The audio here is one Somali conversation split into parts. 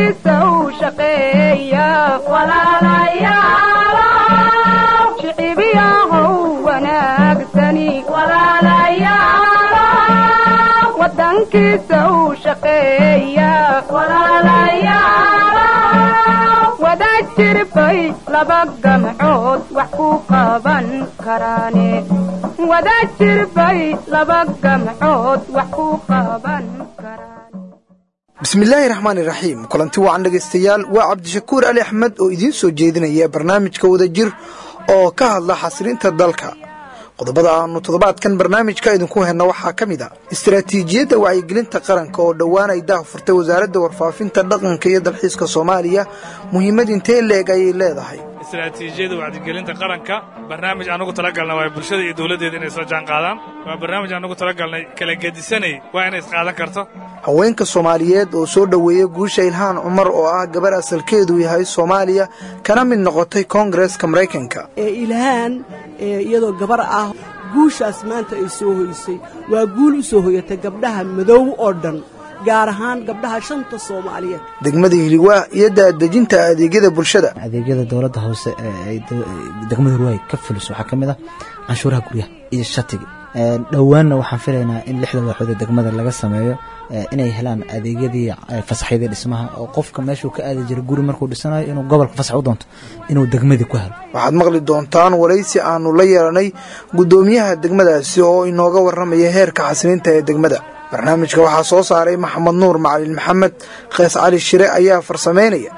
wadankiisa u shaqeeya shicibiyahow wanaagsani wadankiisa u shaqeeya wada jirbay laba gamcood wax ku qaban karaane wada jirbay laba gamcood wax ku qaban karaan bismillaahi raxmaani raxiim kulanti wacan dhegaystayaal waa cabdishakuur ali axmed oo idiin soo jeedinaya barnaamijka wadajir oo ka hadla xasilinta dalka qodobada aanu toddobaadkan barnaamijka idinku henno waxaa ka mid a istaraatiijiyadda wacyigelinta qaranka oo dhowaan ay daah furtay wasaaradda warfaafinta dhaqanka iyo dalxiiska soomaaliya muhiimad intee leeg ayay leedahay istaraatiijiyada wacdigelinta qaranka barnaamij anugu talagalna waa bulshada iyo dowladdeeda inay soo jaan qaadaan waa barnaamij anugu talagalnay kala gedisanay waa inay isqaadan karto haweenka soomaaliyeed oo soo dhoweeya guusha ilhaan cumar oo ah gabar asalkeedu yahay soomaaliya kana mid noqotay koongareeska maraykanka ee ilhaan iyadoo gabar ah guushaas maanta ay soo hoysay waa guul u soo hoyatay gabdhaha madow oo dhan gaar ahaan gabdhaha shanta soomaaliyeed degmada hiliwaa iyo daadejinta adeegyada bulshada adeegyada dowladda hoose ee degmada hiliwaa ka fuliso waxaa ka mid ah canshuuraha guryaha iyo shatiga dhowaanna waxaan filaynaa in lixda waaxood ee degmada laga sameeyo inay helaan adeegyadii fasaxyadii dhismaha oo qofka meeshuu ka aadi jiray guri markuu dhisanayo inuu gobolka fasax u doonto inuu degmadii ku helo waxaad maqli doontaan waraysi aanu la yeelanay guddoomiyaha degmadaasi oo inooga warramaya heerka xasilinta ee degmada barnaamijka waxaa soo saaray maxamed nuur macalin maxamed khees cali shire ayaa farsamaynaya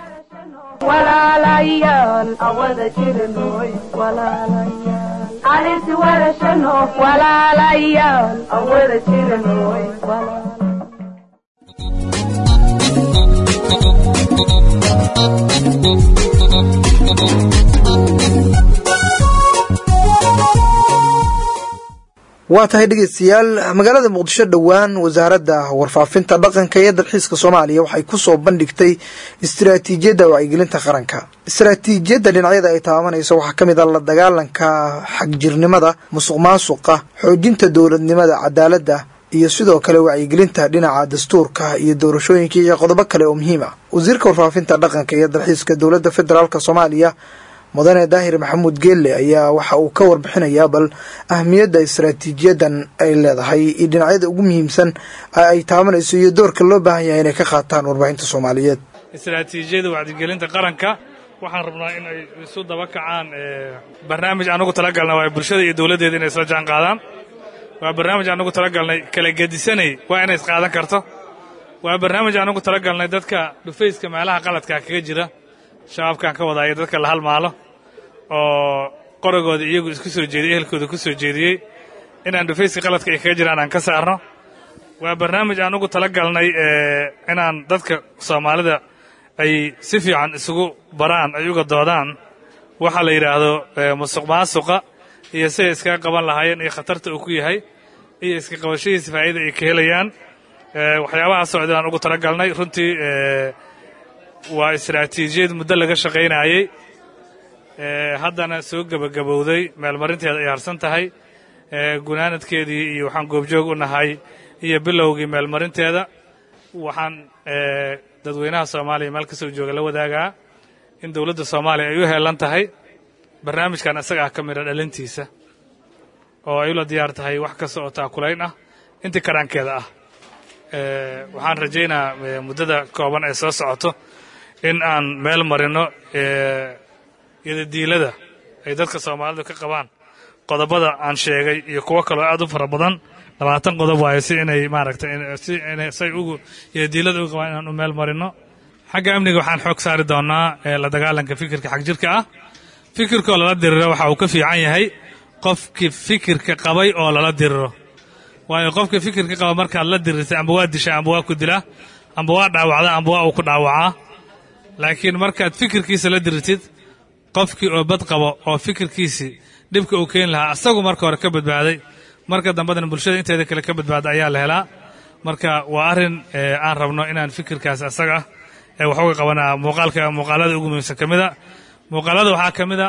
waa tahay dhegeystayaal magaalada muqdisho dhowaan wasaaradda warfaafinta dhaqanka iyo dalxiiska soomaaliya waxay ku soo bandhigtay istaraatiijiyadda wacyigelinta qaranka istaraatiijiyadda dhinacyada ay taabanayso waxaa ka mid a la dagaalanka xagjirnimada musuq maasuqa xoojinta dowladnimada cadaaladda iyo sidoo kale wacyigelinta dhinaca dastuurka iyo doorashooyinka iyo qodobo kale oo muhiim ah wasiirka warfaafinta dhaqanka iyo dalxiiska dowladda federaalk soomaaliya mudane daahir maxamuud geelle ayaa waxa uu ka warbixinayaa bal ahmiyadda istaraatiijiyadan ay leedahay iyo dhinacyada ugu muhiimsan ay taabanayso iyo doorka loo baahan yahay inay ka qaataan warbaahinta soomaaliyeed istaraatiijiyada wacdigelinta qaranka waxaan rabnaa in ay isu daba kacaan barnaamij anugu talagalna waa bulshada iyo dowladdeeda inay soo jaan qaadaan waa barnaamij anugu talagalnay kala gedisanay waa inay isqaadan karto waa barnaamij anugu talagalnay dadka dhufayska meelaha qaladkaa kaga jira shabaabkaan ka wadaaya dadka la halmaalo oo qoragooda iyagu isku soo jeediyey ehelkooda ku soo jeediyey inaan dhufayska qaladka ay kaga jiraan aan ka saarno waa barnaamij aan ugu tala galnay inaan dadka soomaalida ay si fiican isugu baraan ay uga doodaan waxa la yidhaahdo musuq maasuqa iyo siday iskaga qaban lahaayeen iyo khatarta uu ku yahay iyo iska qabashadiisa faa'iida ay ka helayaan waxyaabaha socda aan ugu tala galnay runtii waa istaraatiijiyad muddo laga shaqaynaayey haddana soo gebagabowday meelmarinteeda ay harsan tahay gunaanadkeedii iyo waxaan goobjoog u nahay iyo bilowgii meelmarinteeda waxaan dadweynaha soomaaliya meel ka soo jooga la wadaagaa in dowladda soomaaliya ay u heelan tahay barnaamijkan isaga ah ka midha dhalintiisa oo ay ula diyaar tahay wax kasta oo taakulayn ah intii karaankeeda ah waxaan rajaynaa muddada kooban ee soo socoto in aan meel marino yadadiilada ay dadka soomaalidu ka qabaan qodobada aan sheegay iyo kuwo kaloo aad u fara badan labaatan qodob waayo si inay maaragtay si inay say ugu yadadiilada uga qabaan inaan u meel marino xagga amniga waxaan xoog saari doonaa la dagaalanka fikirka xagjirka ah fikirkaoo lala diriro waxa uu ka fiican yahay qofkii fikirka qabay oo lala diriro waayo qofka fikirka qaba markaad la dirirtay amba waa dishaa amba waa ku dilaa amba waa dhaawacdaa amba waa uu ku dhaawacaa laakiin markaad fikirkiisa la dirirtid qofkii oo bad qabo oo fikirkiisii dhibka uu keeni lahaa asagu marka hore ka badbaaday marka dambadana bulshada inteeda kale ka badbaada ayaa la helaa marka waa arrin aan rabno inaan fikirkaas asaga ah ee wax uga qabanaa muuqaalka muuqaalada ugu muhiimsan ka mida muuqaalada waxaa ka mida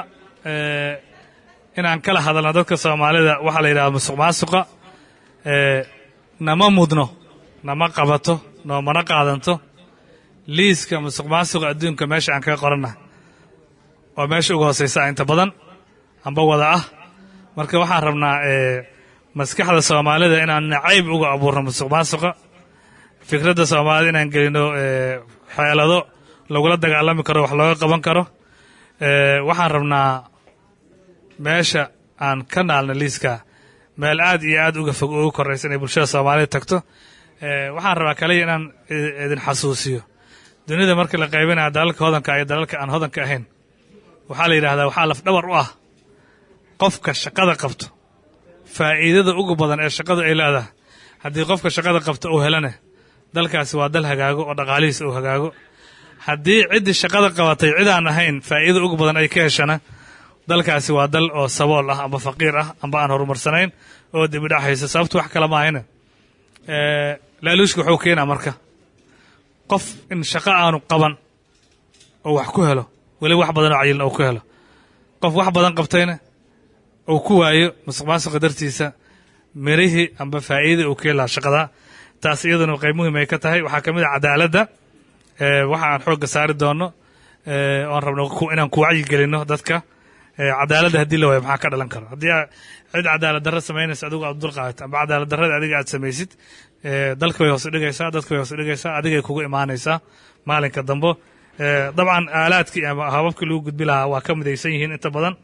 inaan kala hadalno dadka soomaalida waxaa la yidhahda musuq maasuqa nama mudno nama qabato noomana qaadanto liiska musuq maasuqa adduunka meesha aan kaga qoranna waa meesha uga hoosaysa inta badan amba wada ah marka waxaan rabnaa maskaxda soomaalida inaan nacayb uga abuurno musuq maasuqa fikradda soomaalida inaan gelino xeelado lagula dagaalami karo wax looga qaban karo waxaan rabnaa meesha aan ka naalno liiska meel aad iyo aad uga fog ugu koraysa inay bulshada soomaalida tagto waxaan rabaa kaliya inaan idin xasuusiyo dunida markii la qaybinaya dalalka hodanka iyo dalalka aan hodanka ahayn waxaa la yidhahdaa waxaa lafdhabar u ah qofka shaqada qabto faa'iidada ugu badan ee shaqadu ay leedahay haddii qofka shaqada qabto uu helane dalkaasi waa dal hagaago oo dhaqaalihiisa uu hagaago haddii ciddii shaqada qabatay cid aan ahayn faa'iida ugu badan ay ka heshana dalkaasi waa dal oo sabool ah amba faqiir ah amba aan horumarsanayn oo dibidhaxaysa sababtu wax kale maahayne laaluushka wuxuu keenaa marka qof in shaqo aanu qaban oo wax ku helo weli wax badan oo cayilna uu ku helo qof wax badan qabtayna uu ku waayo musuq maasuqa dartiisa mirihii amba faa'iidai uu keeni lahaa shaqada taas iyaduna qayb muhiim ay ka tahay waxaa ka mid a cadaaladda waxa aan xoogga saari doono oan rabno inaan ku wacyi gelino dadka cadaaladda haddii la waayo maxaa ka dhalan karo haddii cid cadaalad darro samaynaysa adigu aad dulqaadato amba cadaalad darrada adiga aad samaysid dalka way hoos dhigaysaa dadka way hoos dhigaysaa adigay kugu imaanaysaa maalinka dambo dabcan aalaadkii ama hababkii lagu gudbi lahaa waa ka midaysan yihiin inta badan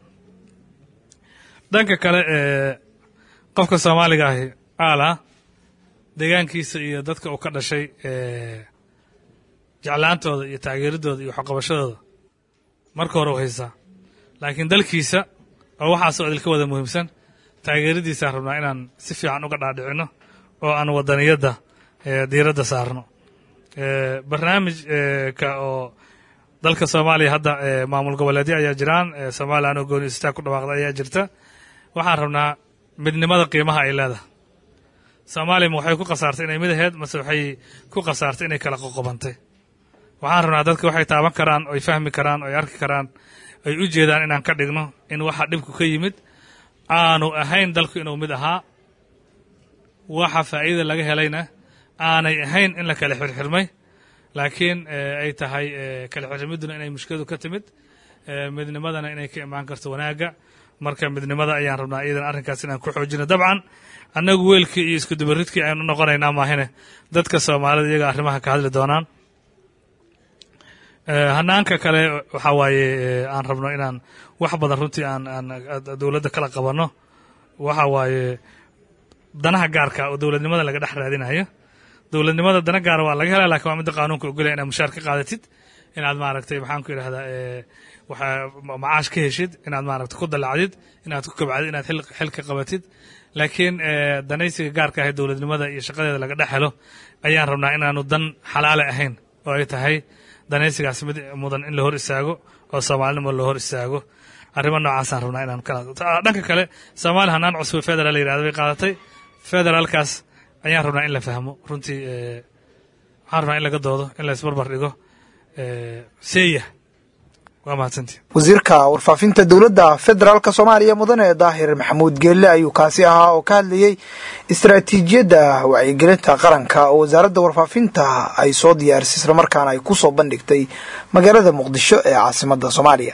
dhanka kale qofka soomaaliga ahi aala deegaankiisa iyo dadka uu ka dhashay jeclaantooda iyo taageeradooda iyo waxqabashadooda marka hore u haysaa laakiin dalkiisa oo waxaasoo idilka wada muhiimsan taageeradiisaan rabnaa inaan si fiican uga dhaadhicino oo aan wadaniyadda diiradda saarno barnaamijka oo dalka soomaaliya hadda maamul goboleedyo ayaa jiraan somalilan oo gooni istaag ku dhawaaqda ayaa jirta waxaan rabnaa midnimada qiimaha ay leedahay soomaaliya ma waxay ku khasaartay inay mid aheyd mase waxay ku khasaartay inay kala qoqobantay waxaan rabnaa dadka waxay taaban karaan oy fahmi karaan oy arki karaan ay u jeedaan inaan ka dhigno in waxa dhibku ka yimid aanu ahayn dalku inuu mid ahaa waxa faa'iida laga helayna aanay ahayn in la kala xirxirmay laakiin ay tahay kala xirxirmidduna inay mushkiladu ka timid midnimadana inay ka imaan karto wanaagga marka midnimada ayaan rabnaa iyadan arrinkaas inaan ku xoojino dabcan annagu weelkii iyo iskudubaridkii aynu noqonaynaa maahine dadka soomaalida iyaga arrimaha ka hadli doonaan hanaanka kale waxaa waaye aan rabno inaan wax badan runtii aan aan dowladda kala qabanno waxa waaye danaha gaarka oo dowladnimada laga dhex raadinayo dowladnimada dana gaara waa laga helaa lakin waa midda qaanuunka ogolaya inaad mushaar ka qaadatid inaad maaragtay maxaan ku yidhahdaa waxa macaash ka heshid inaad maaragtay ku dallacdid inaad ku kabcdid inaad xil xil ka qabatid laakiin danaysiga gaarka ahay dowladnimada iyo shaqadeeda laga dhex helo ayaan rabnaa inaanu dan xalaale ahayn oo ay tahay danaysigaas mid mudan in la hor istaago oo soomaalinimo loo hor istaago arrimo noocaasaan rabnaa inaan kala dhanka kale soomaaliya hanaan cusub federal la yidhahda bay qaadatay federaalkaas ayaan rabnaa in la fahmo runtii waxaan rabnaa in laga doodo in la isbarbar dhigo seeya waa mahadsantii wasiirka warfaafinta dowladda federaalk soomaaliya mudane daahir maxamuud geelle ayuu kaasi ahaa oo ka hadlayey istaraatiijiyadda wacyigelinta qaranka oo wasaaradda warfaafinta ay soo diyaarisay islamarkaana ay ku soo bandhigtay magaalada muqdisho ee caasimadda soomaaliya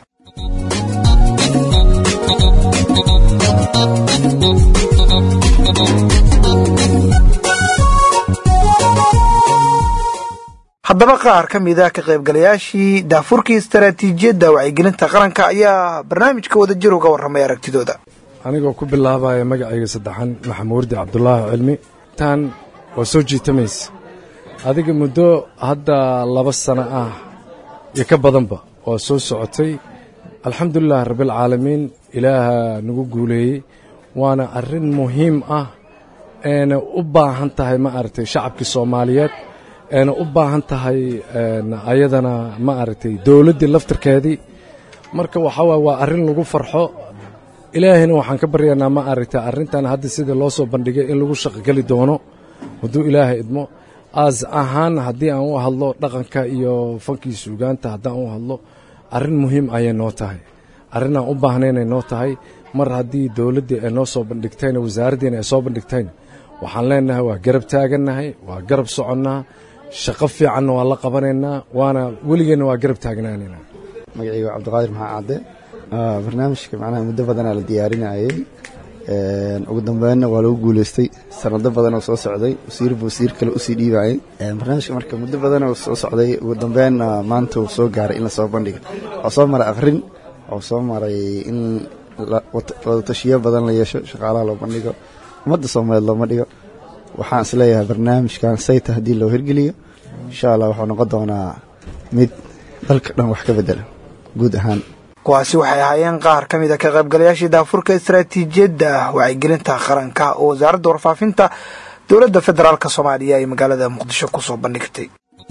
haddaba qaar ka mid a ka qaybgalayaashii daafurkii istaraatiijiyadda wacyigelinta qaranka ayaa barnaamijka wadajir uga warramay aragtidooda anigoo ku bilaabaya magacayga saddexan maxamuurdi cabdulaahi cilmi tan waa soo jiitamaysa adiga muddo hadda laba sano ah iyo ka badanba waa soo socotay alxamdulilah rabbialcaalamiin ilaaha nagu guuleeyey waana arrin muhiim ah eena u baahan tahay ma aragtay shacabkii soomaaliyeed eena u baahan tahay ayadana ma aragtay dowladdii laftirkeedii marka waxaa waay waa arrin lagu farxo ilaahayna waxaan ka baryaynaa ma aragtay arrintan hadda sidii loo soo bandhigay in lagu shaqogeli doono hadduu ilaahay idmo aas ahaan haddii aan u hadlo dhaqanka iyo fankii suugaanta haddaan u hadlo arrin muhiim ayay noo tahay arrin aan u baahnaynay noo tahay mar haddii dowladdii ay noo soo bandhigtayna wasaaraddiina ay soo bandhigtayna waxaan leenahay waa garab taagannahay waa garab soconnaa shaqo fiicanna waa la qabanaynaa waana weligeenna waa garab taagnaanaynaa magacayga cabdiqaadir maxaa cadde barnaamijka macnaha muddo badanaa la diyaarinayay ugu dambeynna waa lagu guuleystay sanado badan oo soo socday wasiirba wasiir kale usii dhiibayay barnaamijka marka muddo badan oo soo socday ugu dambeynna maanta uu soo gaaray in lasoo bandhiga oo soo maray akhrin oo soo maray in wadatashiyo badan la yeesho shaqaalaha loo bandhigo ummadda soomaaliyeed looma dhigo waxaan isleeyahay barnaamijkan sayta haddii loo hirgeliyo insha allah wuxuu noqon doonaa mid dalka dhan wax ka bedela guud ahaan kuwaasi waxay ahaayeen qaar ka mid a ka qaybgalayaashii daafurka istaraatiijiyadda wacyigelinta qaranka oo wasaaradda warfaafinta dowladda federaalk soomaaliya ay magaalada muqdisho ku soo bandhigtay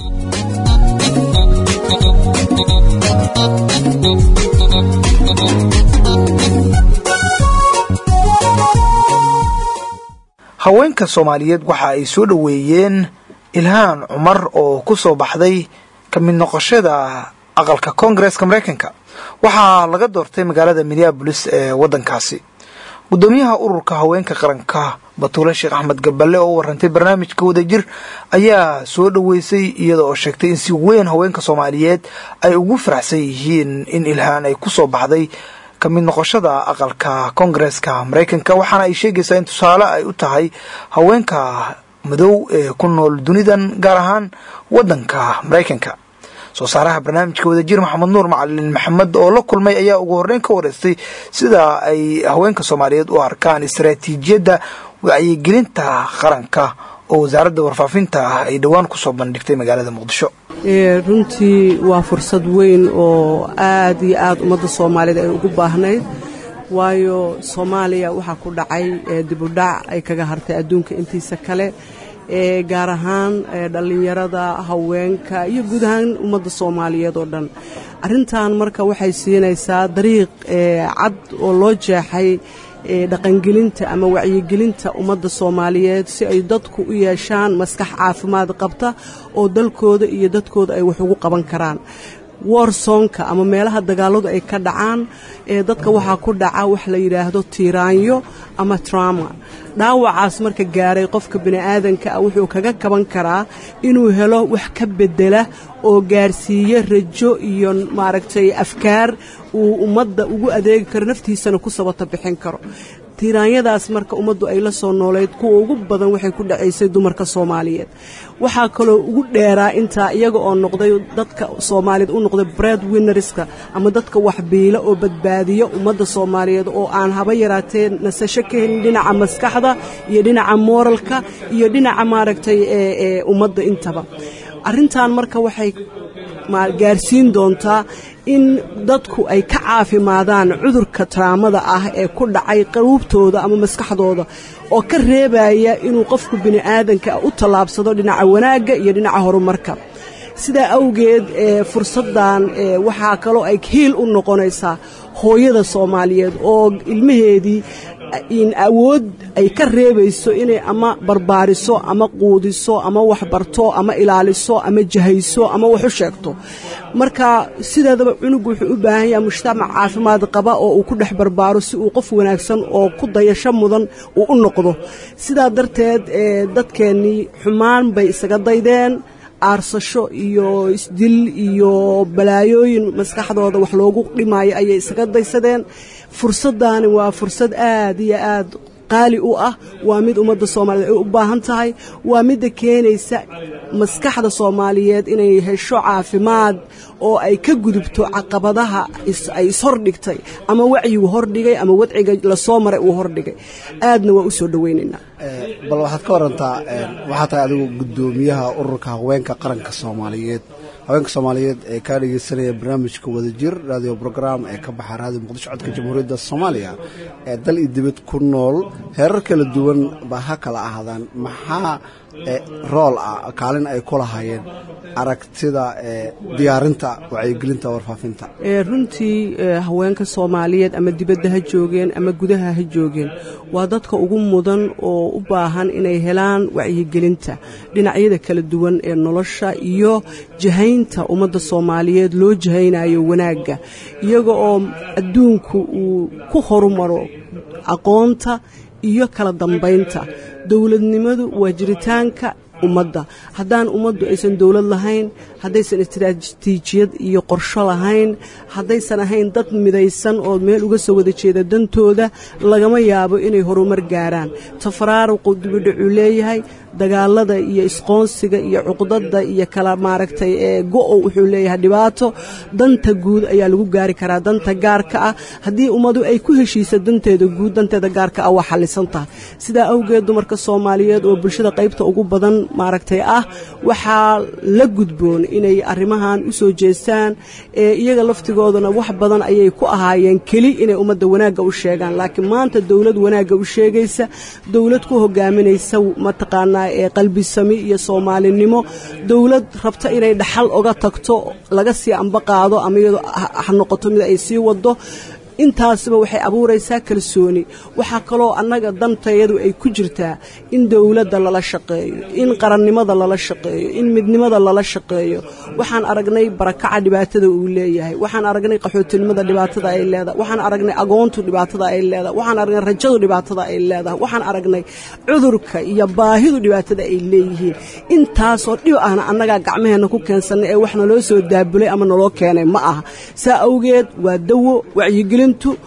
haweenka soomaaliyeed waxa ay soo dhoweeyeen ilhaan cumar oo ku soo baxday ka mid noqoshada aqalka koongareeska maraykanka waxaa laga doortay magaalada minneabolis ee waddankaasi guddoomiyaha ururka haweenka qaranka batuule sheekh axmed gaballe oo u warantay barnaamijka wadajir ayaa soo dhoweysay iyada oo sheegtay in si weyn haweenka soomaaliyeed ay ugu faraxsan yihiin in ilhaan ay ku soo baxday ka mid noqoshada aqalka koongareeska maraykanka waxaana ay sheegaysaa in tusaale ay u tahay haweenka madow ee ku nool dunidan gaar ahaan waddanka maraykanka soo saaraha barnaamijka wadajir maxamed nuur macalin maxamed oo la kulmay ayaa ugu horreyn ka wareystay sida ay haweenka soomaaliyeed u arkaan istaraatiijiyadda wacyigelinta qaranka oo wasaaradda warfaafinta ah ay dhowaan kusoo bandhigtay magaalada muqdisho runtii waa fursad weyn oo aad iyo aad ummadda soomaaliyeed ay ugu baahnayd waayo soomaaliya waxaa ku dhacay dibudhac ay kaga hartay adduunka intiisa kale ee gaar ahaan dhallinyarada haweenka iyo guud ahaan ummadda soomaaliyeed oo dhan arrintan marka waxay siinaysaa dariiq cad oo loo jeexay dhaqangelinta ama wacyigelinta ummadda soomaaliyeed si ay dadku u yeeshaan maskax caafimaad qabta oo dalkooda iyo dadkooda ay wax ugu qaban karaan worsonka ama meelaha dagaaladu ay ka dhacaan ee dadka waxaa ku dhaca wax la yidhaahdo tiiraanyo ama trauma dhaawacaas marka gaaray qofka bini'aadanka ah wuxuu kaga kaban karaa inuu helo wax ka bedela oo gaarsiiya rajo iyo maaragtay afkaar uu ummadda ugu adeegi karo naftiisana ku sabata bixin karo tiiraanyadaas marka ummaddu ay la soo noolayd kuwa ugu badan waxay ku dhacaysay dumarka soomaaliyeed waxaa kaloo ugu dheeraa intaa iyaga oo noqday dadka soomaaliyeed u noqday bread winnerska ama dadka waxbiila oo badbaadiya ummadda soomaaliyeed oo aan haba yaraatee nasasho ka helin dhinaca maskaxda iyo dhinaca mooralka iyo dhinaca maaragtay ee ummadda intaba arrintan marka waxay gaarsiin doontaa in dadku ay ka caafimaadaan cudurka taraamada ah ee ku dhacay qaruubtooda ama maskaxdooda oo ka reebaya inuu qofku bini'aadanka u tallaabsado dhinaca wanaagga iyo dhinaca horumarka sidaa awgeed fursaddan waxaa kaloo ay hiil u noqonaysaa hooyada soomaaliyeed oo ilmaheedii in awood ay ka reebayso inay ama barbaariso ama quudiso ama waxbarto ama ilaaliso ama jahayso ama wax u sheegto marka sideedaba cunugu wuxuu u baahan yahay mujtamac caafimaad qaba oo uu ku dhex barbaaro si uu qof wanaagsan oo ku dayasho mudan uu u noqdo sidaa darteed dadkeennii xumaan bay isaga daydeen aarsasho iyo isdil iyo balaayooyin maskaxdooda wax loogu dhimaayo ayay isaga daysadeen fursaddaani waa fursad aad iyo aad qaali u ah waa mid ummadda soomaaliyeed ay u baahan tahay waa midda keenaysa maskaxda soomaaliyeed inay hesho caafimaad oo ay ka gudubto caqabadaha ay ishordhigtay ama wacyigu hordhigay ama wadciga lasoo maray uu hordhigay aadna waa u soo dhowaynaynaa bal waxaad ka warantaa waxaa tahay adigu guddoomiyaha ururka haweenka qaranka soomaaliyeed haweenka soomaaliyeed ee kaa dhegeysanaya barnaamijka wadajir radio brogram ee ka baxa raadiyo muqdisho codka jamhuuriyadda soomaaliya ee dal iyo dibad ku nool heerar kala duwan ba ha kala ahaadaan maxaa rool ah kaalin ay ku lahaayeen aragtida diyaarinta wacyigelinta warfaafinta runtii haweenka soomaaliyeed ama dibadda ha joogeen ama gudaha ha joogeen waa dadka ugu mudan oo u baahan inay helaan wacyigelinta dhinacyada kala duwan ee nolosha iyo jahaynta ummadda soomaaliyeed loo jahaynayo wanaagga iyaga oo adduunku uu ku horumaro aqoonta iyo kala dambaynta dowladnimadu waa jiritaanka ummadda haddaan ummaddu aysan dowlad lahayn haddaysan istiraatiijiyad iyo qorsho lahayn haddaysan ahayn dad midaysan oo meel uga soo wada jeeda dantooda lagama yaabo inay horumar gaaraan tafaraaruqu dibidhacuu leeyahay dagaalada iyo isqoonsiga iyo cuqdada iyo kala maaragtay ee go-o wuxuu leeyahay dhibaato danta guud ayaa lagu gaari karaa danta gaarka ah haddii ummadu ay ku heshiisa danteeda guud danteeda gaarka ah waa xallisan tahay sidaa awgeed dumarka soomaaliyeed oo bulshada qaybta ugu badan maaragtay ah waxaa la gudboon inay arrimahan u soo jeestaan ee iyaga laftigoodana wax badan ayay ku ahaayeen keli inay ummadda wanaagga u sheegaan laakiin maanta dowlad wanaagga u sheegaysa dowlad ku hogaaminaysa mataqaanaa ee qalbisami iyo soomaalinimo dowlad rabta inay dhaxal oga tagto laga sii amba qaado ama iyadoo ha noqoto mid ay sii wado intaasba waxay abuuraysaa kalsooni waxaa kaloo annaga dantayadu ay ku jirtaa in dowladda lala shaqeeyo in qarannimada lala shaqeeyo in midnimada lala shaqeeyo waxaan aragnay barakaca dhibaatada uu leeyahay waxaan aragnay qaxootinimada dhibaatada ay leedahay waxaan aragnay agoontu dhibaatada ay leedahay waxaan aragnay rajadu dhibaatada ay leedahay waxaan aragnay cudurka iyo baahidu dhibaatada ay leeyihiin intaasoo dhib ahna annagaa gacmaheenna ku keensannay ee wax naloo soo daabulay ama naloo keenay ma aha saa awgeed waa dawo wacyigelin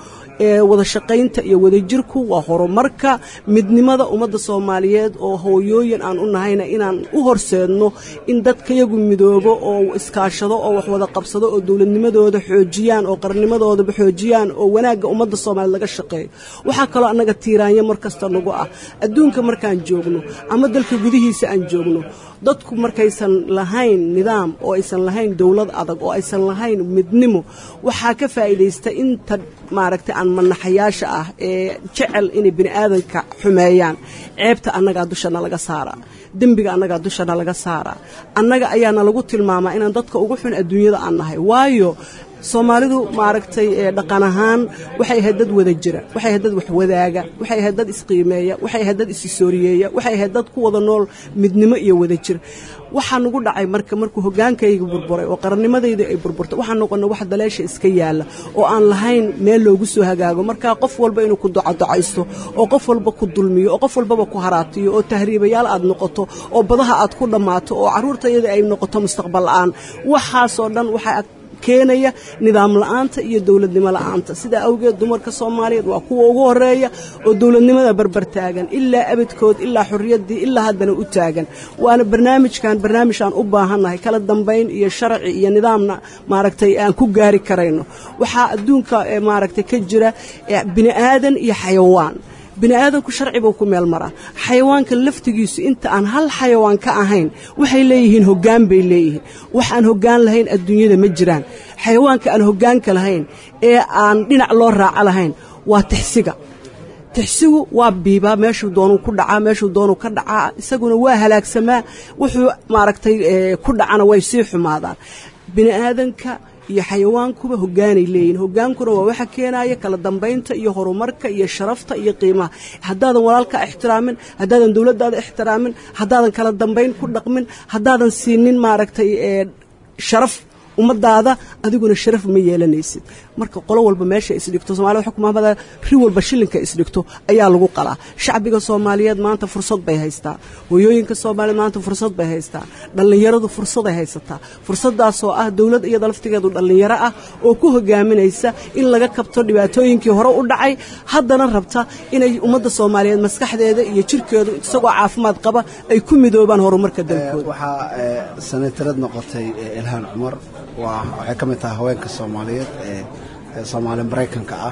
ee wada shaqaynta iyo wadajirku waa horumarka midnimada ummadda soomaaliyeed oo hooyooyin aan u nahayna inaan u horseedno in dadkayagu midoobo oo iskaashado oo wax wada qabsado oo dowladnimadooda xoojiyaan oo qarnimadoodaba xoojiyaan oo wanaagga ummadda soomaaliyeed laga shaqeeyo waxaa kaloo annaga tiiraanya mar kasta nagu ah adduunka markaan joogno ama dalka gudihiisa aan joogno dadku markaysan lahayn nidaam oo aysan lahayn dowlad adag oo aysan lahayn midnimo waxaa ka faa'iidaysta inta maaragtay aan manaxayaasha ah ee jecel inay bini aadanka xumeeyaan ceebta annagaa dushana laga saaraa dembiga annagaa dushana laga saaraa annaga ayaana lagu tilmaamaa inaan dadka ugu xun adduunyada aan nahay waayo soomaalidu maaragtay dhaqan ahaan waxay ahayd dad wada jira waxay ahayd dad wax wadaaga waxay ahayd dad isqiimeeya waxay ahayd dad isisooriyeeya waxay ahayd dad ku wada nool midnimo iyo wada jir waxaa nagu dhacay marka markuu hogaankayga burburay oo qarannimadayda ay burburtay waxaa noqona wax daleesha iska yaalla oo aan lahayn meel loogu soo hagaago markaa qof walba inuu ku docodocaysto oo qof walba ku dulmiyo oo qof walbaba ku haraatiyo oo tahriibayaal aad noqoto oo badaha aad ku dhammaato oo carruurtayada ay noqoto mustaqbal la'aan waxaasoo dhan waxaa keenaya nidaam la'aanta iyo dowladnimo la'aanta sidaa awgeed dumarka soomaaliyeed waa kuwa ugu horeeya oo dowladnimada barbar taagan ilaa abadkood ilaa xorriyaddii ilaa haddana u taagan waana barnaamijkan barnaamij aan u baahannahay kala dambayn iyo sharci iyo nidaamna maaragtay aan ku gaari karayno waxaa adduunka maaragtay ka jira bini aadan iyo xayawaan bini aadanku sharci buu ku meel maraa xayawaanka laftigiisu inta aan hal xayawaan ka ahayn waxay leeyihiin hoggaan bay leeyihiin wax aan hoggaan lahayn adduunyada ma jiraan xayawaanka aan hoggaanka lahayn ee aan dhinac loo raaco lahayn waa tixsiga tixsigu waa biibaa meeshuu doonuu ku dhacaa meeshuu doonuu ka dhacaa isaguna waa halaagsamaa wuxuu maaragtay ku dhacana way sii xumaadaan bini aadanka iyo xayawaankuba hoggaanay leeyihin hoggaankuna waa waxa keenaya kala dambaynta iyo horumarka iyo sharafta iyo qiimaha haddaadan walaalkaa ixtiraamin haddaadan dowladdaada ixtiraamin haddaadan kala dambayn ku dhaqmin haddaadan siinin maaragtay sharaf ummadaada adiguna sharaf ma yeelanaysid marka qolo walba meesha isdhigto somalida waxa kumaamada ri walba shilinka isdhigto ayaa lagu qalaa shacbiga soomaaliyeed maanta fursad bay haystaa hooyooyinka soomaaliyeed maanta fursad bay haystaa dhallinyaradu fursaday haysataa fursadaasoo ah dowlad iyada laftigeedu dhallinyaro ah oo ku hogaaminaysa in laga kabto dhibaatooyinkii hore u dhacay haddana rabta inay ummadda soomaaliyeed maskaxdeeda iyo jirkeedu isagoo caafimaad qaba ay ku midoobaan horumarka dalkooda waxaa senatarad noqotay ilhaan cumar waxay ka mid tahay haweenka soomaaliyeed ee soomaali maraykanka ah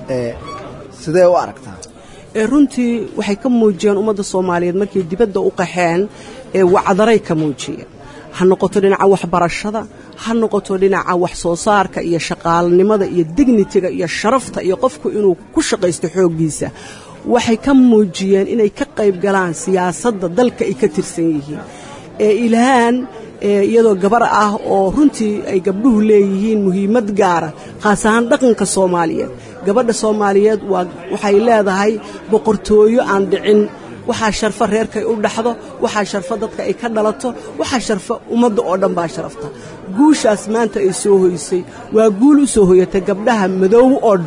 sidee u aragtaa runtii waxay ka muujiyeen ummadda soomaaliyeed markay dibadda u qaxeen ee wacdaray ka muujiyeen ha noqoto dhinaca waxbarashada ha noqoto dhinaca wax soo saarka iyo shaqaalanimada iyo dignitiga iyo sharafta iyo qofku inuu ku shaqaysto xooggiisa waxay ka muujiyeen inay ka qayb galaan siyaasadda dalka ay ka tirsan yihiin ee ilhaan iyadoo gabar ah oo runtii ay gabdhuhu leeyihiin muhiimad gaara khaas ahaan dhaqanka soomaaliyeed gabadha soomaaliyeed waa waxay leedahay boqortooyo aan dhicin waxaa sharfo reerkay u dhaxdo waxaa sharfo dadka ay ka dhalato waxaa sharfo ummadda oo dhan baa sharafta guushaas maanta ay soo hoysay waa guul u soo hoyatay gabdhaha madoow oo dhan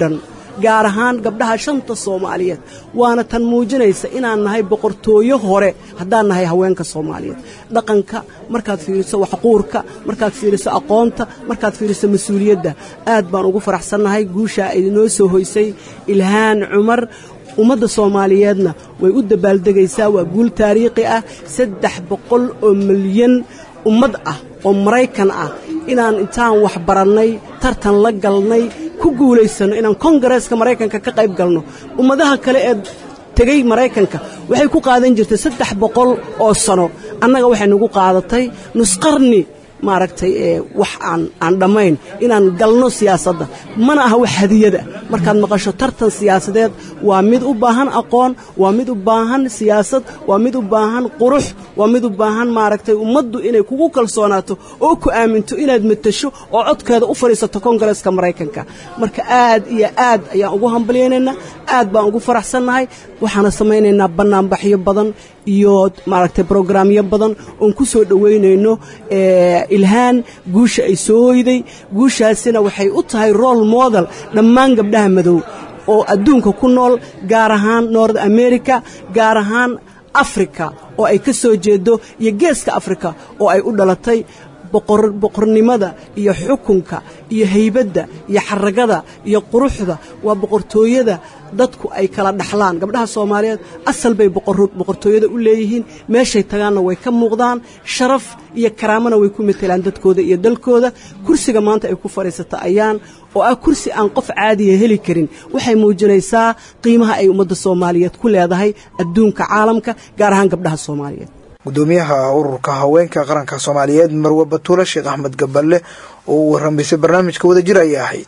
gaar ahaan gabdhaha shanta soomaaliyeed waana tan muujinaysa inaan nahay boqortooyo hore haddaan nahay haweenka soomaaliyeed dhaqanka markaad fiiriso waxquurka markaad fiiriso aqoonta markaad fiiriso mas-uuliyadda aad baan ugu faraxsannahay guushaa ay noo soo hoysay ilhaan cumar ummadda soomaaliyeedna way u dabaaldegaysaa waa guul taariikhi ah saddex boqol oo milyan ummad ah oo maraykan ah inaan intaan wax barannay tartan la galnay ku guulaysanno inaan kongareeska maraykanka ka qayb galno ummadaha kale ee tegey maraykanka waxay ku qaadan jirtay saddex boqol oo sano annaga waxay nagu qaadatay nusqarni maaragtay ee wax aan aan dhammayn inaan galno siyaasadda mana aha wax hadiyada markaad maqasho tartan siyaasadeed waa mid u baahan aqoon waa mid u baahan siyaasad waa mid u baahan qurux waa mid u baahan maaragtay ummaddu inay kugu kalsoonaato oo ku aaminto inaad matasho oo codkeeda u fadhiisato kongareeska maraykanka marka aad iyo aad ayaan ugu hambalyaynaynaa aad baan ugu faraxsannahay waxaana samaynaynaa bannaanbaxyo badan iyo maaragtay brograamyo badan oon ku soo dhowaynayno ilhaan guusha ay soo hoyday guushaasina waxay u tahay role model dhammaan gabdhaha madow oo adduunka ku nool gaar ahaan nord america gaar ahaan africa oo ay ka soo jeedo iyo geeska africa oo ay u dhalatay boqornimada iyo xukunka iyo haybadda iyo xaragada iyo quruxda waa boqortooyada dadku ay kala dhaxlaan gabdhaha soomaaliyeed asal bay boqortooyada u leeyihiin meeshay tagaanna way ka muuqdaan sharaf iyo karaamana way ku matelaan dadkooda iyo dalkooda kursiga maanta ay ku fadhiisata ayaan oo ah kursi aan qof caadiya heli karin waxay muujinaysaa qiimaha ay ummadda soomaaliyeed ku leedahay adduunka caalamka gaar ahaan gabdhaha soomaaliyeed gudoomiyaha ururka haweenka qaranka soomaaliyeed marwe batuule sheekh axmed gaballe oo uu warramaysay barnaamijka wadajir ayay ahayd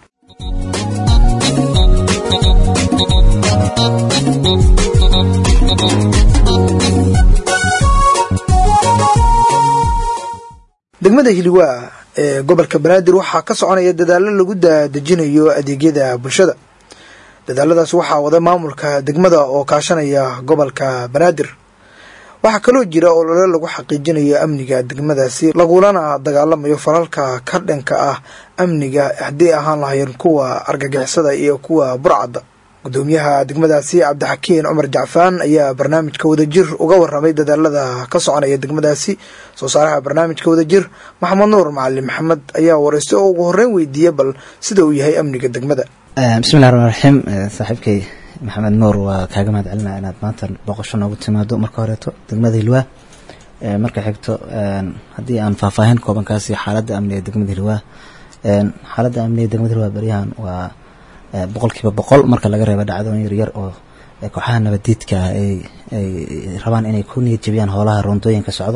degmada hiliwaa ee gobolka banaadir waxaa ka soconaya dadaallo lagu dadejinayo adeegyada bulshada dadaaladaas waxaa wada maamulka degmada oo kaashanaya gobolka banaadir waxaa kaloo jira olole lagu xaqiijinayo amniga degmadaasi lagulana dagaalamayo falalka ka dhanka ah amniga haddii ahaan lahayn kuwa argagixisada iyo kuwa burcadda gudoomiyaha degmadaasi cabdixakiin cumar jacfaan ayaa barnaamijka wadajir uga waramay dadaalada ka soconaya degmadaasi soo saaraha barnaamijka wadajir maxamed nuur macalin maxamed ayaa wareystay oo ugu horreyn weydiiyey bal sida uu yahay amniga degmada bismillahi raxmaan raxiim saaxiibkay maxamed nuur waa kaaga mahad celinaa inaad maanta boqosho noogu timaado marka horeeto degmada hilwaa marka xigto haddii aan faahfaahin koobankaasi xaaladda amniga degmada hilwaa xaaladda amniga degmada hilwaa beryahan waa boqolkiiba boqol marka laga reebo dhacdooyin yaryar oo kooxaha nabadiidka ay ay rabaan inay ku niyad jebiyaan howlaha roondooyinka socdo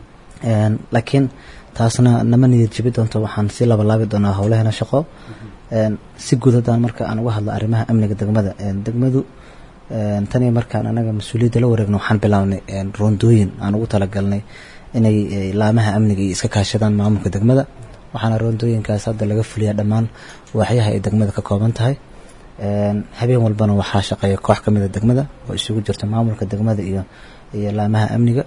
laakiin taasna nama niyad jebi doonto waxaan si labalaabi doonaa howlaheena shaqo si guud haddaan marka aan uga hadlo arrimaha amniga degmada degmadu taniyo markaan anaga mas-uuliyadda la wareegno waxaan bilaabnay roondooyin aan ugu talagalnay inay laamaha amniga iyo iska kaashadaan maamulka degmada waxaana roondooyinkaas hadda laga fuliyaa dhammaan waaxyaha ay degmada ka kooban tahay habeen walbana waxaa shaqeeya koox ka mida degmada oo isugu jirta maamulka degmada iyo iyo laamaha amniga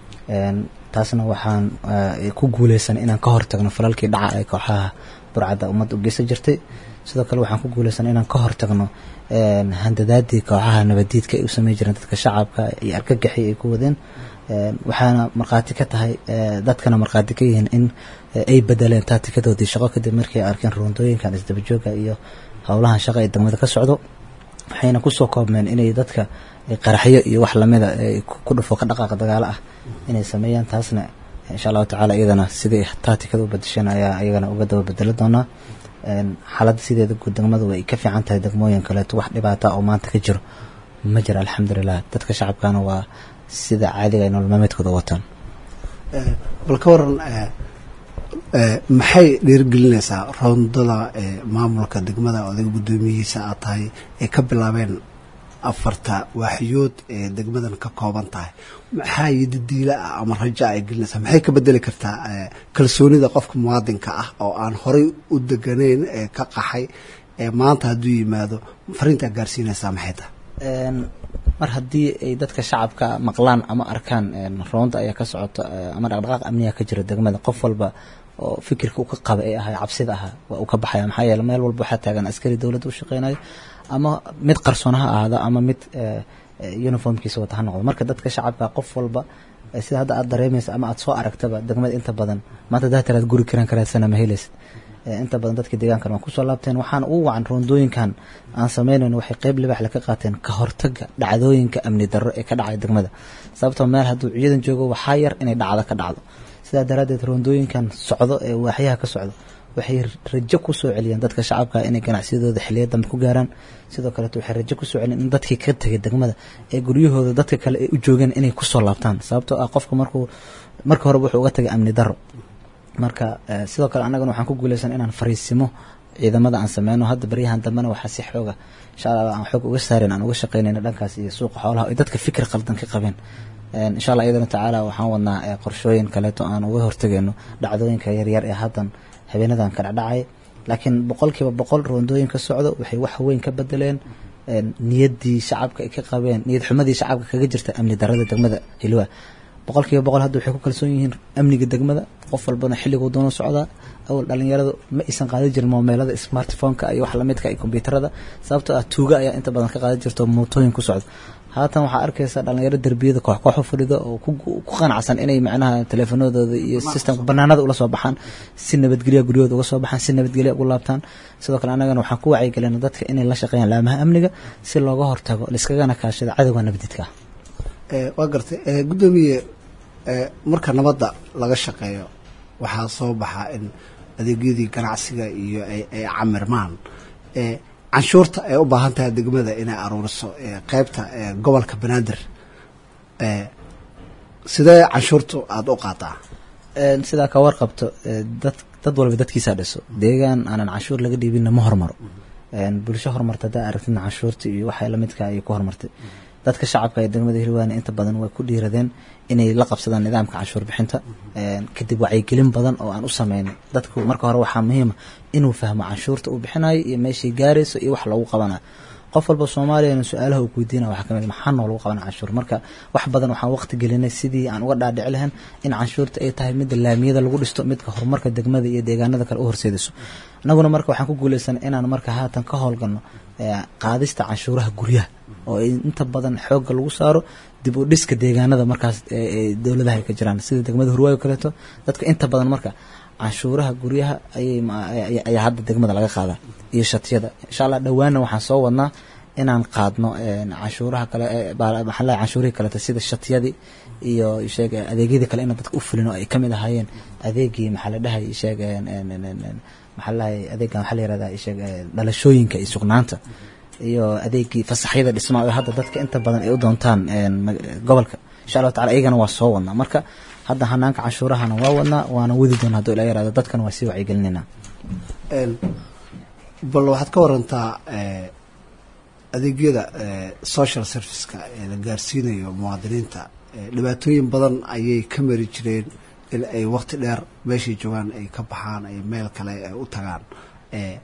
taasna waxaan ku guuleysan inaan ka hortagno falalkii dhaca ee kooxaha burcadda ummadda u geysan jirtay sidoo kale waxaan ku guuleysan inaan ka hortagno handadaadii kooxaha nabadiidka ay u samey jireen dadka shacabka iyo argagaxi ay ku wadeen waxaana markhaati ka tahay dadkana markhaati ka yihiin in ay bedeleen taatikadoodii shaqo kadib markii ay arkeen roondooyinkan isdabajooga iyo howlahan shaqa ee degmada ka socdo waxayna kusoo koobmeen inay dadka qaraxyo iyo wax lamida ku dhufo ka dhaqaaqa dagaalo ah inay sameeyaan taasna insha allahu tacala iyadana sidai taatikada u badasheen ayaa iyagana uga daba bedelo doonaa xaaladda sideeda guud degmadu way ka fiican tahay degmooyin kaleeto wax dhibaata oo maanta ka jiro ma jiro alxamdulilah dadka shacabkana waa sida caadiga ay nolol maalmeedkooda wataan bal ka waran maxay dhiirigelinaysaa roondada maamulka degmada odaga guddoomiyihiisa aad tahay ay ka bilaabeen afarta waaxyood ee degmadan ka kooban tahay maxaa yidadiila ah ama raja ay gelinaysaa maxay ka bedeli kartaa kalsoonida qofka muwaadinka ah oo aan horay u deganayn ee ka qaxay ee maanta hadduu yimaado fariintaa gaarsiinaysaa maxay tahay mar haddii ay dadka shacabka maqlaan ama arkaan roonda ayaa ka socota ama dhaqdhaqaaq amniga ka jira degmada qof walba oo fikirka uu ka qaba ee ahaa cabsida ahaa waa uu ka baxaya maxaa yeele meel walba waxaa taagan askari dowladda u shaqeynayo ama mid qarsoon ha ahaada ama mid eh, eh, uniformkiisa wata ha noqdo marka dadka shacabka qof walba eh, sida hadda aad dareemaysa ama aad soo aragtaba degmada inta badan maanta daa tiraad guri kiran karaasana ma helaysid Eh, inta badan dadka deegaankan waa kusoo laabteen waxaan ugu wacan roondooyinkan aan sameynayno waxay qeyb libaxle ka qaateen ka hortaga dhacdooyinka amni darro ee ka dhacay degmada sababtoo meel hadduu ciidan joogo waxaa yar inay dhacdo ka dhacdo sidaa daraaddeed roondooyinkan socdo ee waaxyaha ka socdo waxay rajo ku soo celiyeen dadka shacabka inay ganacsiyadooda xiliya dambe ku gaaraan sidoo kaleeto waxay rajo ku soo celiyeen in dadkii ka tegay degmada ee guryahooda dadka kale ay u joogeen inay kusoo laabtaan sababtoo ah qofka markuu marka horeba wuxuu uga tagay amni darro marka eh, sidoo kale annagana waxaan ku guuleysan inaan fariisimo ciidamada aan sameyno hadda baryahan dambena waxaa si xooga insha allah aan xoog uga saarin aan uga shaqeynayna dhankaas iyo suuqa xoolaha ay dadka fikir qaldan ka qabeen En, insha allah iyadana tacaala waxaan wadnaa eh, qorshooyin kaleeto aan uga hortegayno dhacdooyinka yaryar ee haddan habeenadan ka dhacdhacay laakiin boqolkiiba boqol roondooyin ka socdo waxay wax weyn ka bedeleen en, niyaddii shacabka ay ka qabeen niyad xumadii shacabka kaga jirta amni darrada degmada hilwa boqolkiiba boqol hadda waxay ku kalsoon yihiin amniga degmada qof walbana xilliguu doono socdaa awal dhalinyaradu ma aysan qaadan jirin moomeelada smartphoneka iyo wax lamidka iyo kombyuutarada sababtoo ah tuuga ayaa inta badan ka qaadan jirto mootooyin ku socdo haatan waxaa arkaysa dhalinyaro derbiyada koox koox u fadhido oo ku ku qanacsan inay macnaha teleefanadooda iyo systemka banaanada ula soo baxaan si nabadgelya guryahooda uga soo baxaan si nabadgelya ugu laabtaan sidoo kale annagana waxaan ku wacyigelina dadka inay la shaqeeyaan laamaha amniga si looga hortago laiskagana kaashado cadowga nabadidka ah Eh, waa gartay eh, guddoomiye eh, marka nabadda laga shaqeeyo waxaa soo baxa in adeegyadii ganacsiga iyo ay ay camirmaan eh, canshuurta ay u baahan tahay degmada inay aruuriso eh, qeybta eh, gobolka banaadir eh, sidee canshuurtu aada u qaataa En, sidaa ka warqabto eh, dad dad walba dadkiisaa dhiso deegaan aanan canshuur laga dhiibinna ma hormaro En, bulsho horumarta haddaa aragtidna canshuurta iyo waxa lamidka ayay ku horumartay dadka shacabka ee degmada hiirwaane inta badan way ku dhiiradeen inay la qabsadaan nidaamka canshuur bixinta En, kadib wacyigelin badan oo aan u sameynay dadku marka hore waxaa muhiima inuu fahmo canshuurta uu bixinayo iyo meeshay gaarayso iyo wax loogu qabanayo qof walba soomaaliyana su-aalaha uu weydiinaya waxaa kamid maxaa noolagu qabana canshuur marka wax badan waxaan waqti gelinay sidii aan uga dhaadhici lahayn in canshuurta ay tahay midda laamiyada lagu dhisto midka horumarka degmada iyo deegaanada kale u horseedayso annaguna marka waxaan ku guuleysan inaan marka haatan ka howlgalno eh, qaadista canshuuraha guryaha oo ay inta badan xoogga lagu saaro dib u dhiska deegaanada markaas ee ee dowladaha ay ka jiraan sida degmada hurwaayo kaleeto dadka inta badan marka canshuuraha guryaha ayay ma- ay- ayaa hadda degmada laga qaadaa iyo shatiyada insha allah dhowaana waxaan soo wadnaa inaan qaadno en, canshuuraha kale ee baa- maxaa la dhahay, canshuurihii kaleta sida shatiyadii iyo sheeg adeegyadii kale inaan dadka u fulin oo ay kamid ahaayeen adeegii maxaa la dhahay sheeg en- en- en- en- en, maxaa la dhahay adeegan waxaa la yirahdaa sheeg eh, dhalashooyinka iyo sugnaanta iyo adeegii fasaxyada dhismaha oo hadda dadka inta badan ay u doontaan en, mag- gobolka insha allahu tacala iyagana waa soo wadnaa marka hadda hanaanka canshuurahana waa wadnaa waana wadi doonaa hadduu ila yaraado dadkana waa sii wacyigelinayna En, bal waxaad ka warantaa eh, adeegyada eh, social serviceka ee la gaarsiinayo muwaadiniinta eh, dhibaatooyin badan ayay ka mari jireen in ay waqti dheer meeshay joogaan ay ka baxaan ay meel kale ay u tagaan eh,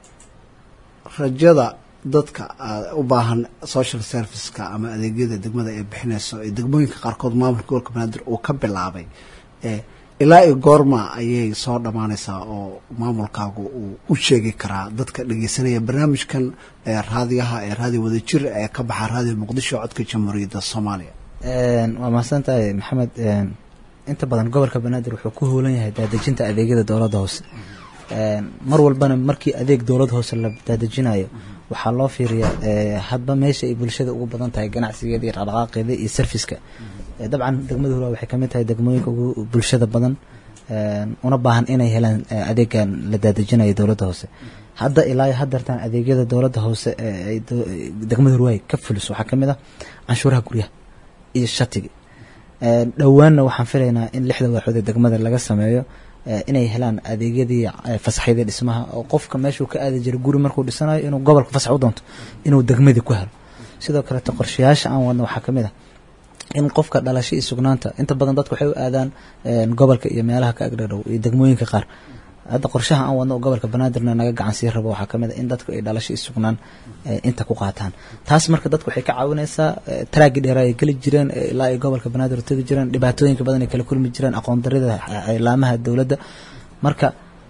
rajada dadka ah, u baahan social serviceka ama adeegyada degmada ay bixinayso ee degmooyinka qaarkood maamulka gobolka banaadir uu ka bilaabay eh, ilaa iyo goorma ayay soo dhammaanaysaa oo maamulkaagu uu u sheegi karaa dadka dhegeysanaya barnaamijkan ee raadiyaha ee raadiyo wadajir ee ka baxa raadiyo muqdisho codka jamhuuriyadda soomaaliya En, waa mahadsan tahay maxamed en, inta badan gobolka banaadir wuxuu ku hoolan yahay daadejinta adeegyada dowladda hoose En, mar walbana markii adeeg dowladda hoose la daadejinayo waxaa loo fiiriyaa eh, hadba meesha ay bulshada ugu badan tahay ganacsigeeda iyo dhaqdhaqaaqeeda iyo serviska Eh, dabcan degmada hurwaa waxay kamid tahay degmooyinka ugu bulshada badan en, una baahan inay helaan eh, adeegan la daadejinayo dowladda hoose hadda ilaa iyo haddeertaan adeegyada dowladda hoose ee ay do- degmada hurwaay ka fuliso waxaa kamid ah canshuuraha guryaha iyo shatiga En, dhowaanna waxaan filaynaa in lixda waaxood ee degmada laga sameeyo eh, inay helaan adeegyadii eh, fasaxyadii dhismaha oo qofka meeshuu ka aadi jiray guri markuu dhisanayo inuu gobolka fasax u doonto inuu degmadii ku helo sidoo kaleeto qorshayaasha aan wadno waxaa kamid ah in qofka dhalasho iyo sugnaanta inta badan dadku waxay u aadaan en, gobolka iyo meelaha ka agdhadhow iyo degmooyinka qaar hadda qorshaha aan wadno oo gobolka banaadirna naga gacan sii rabo waxaa kamid a in dadku ay dhalasho iyo sugnaan eh, inta ku qaataan taas marka dadku waxay ka caawinaysaa eh, taraagii dheeraa ay geli jireen eh, ilaa ay gobolka banaadir tegi jireen dhibaatooyinka badan ay kala kulmi jireen aqoon darida eh, laamaha dowladda marka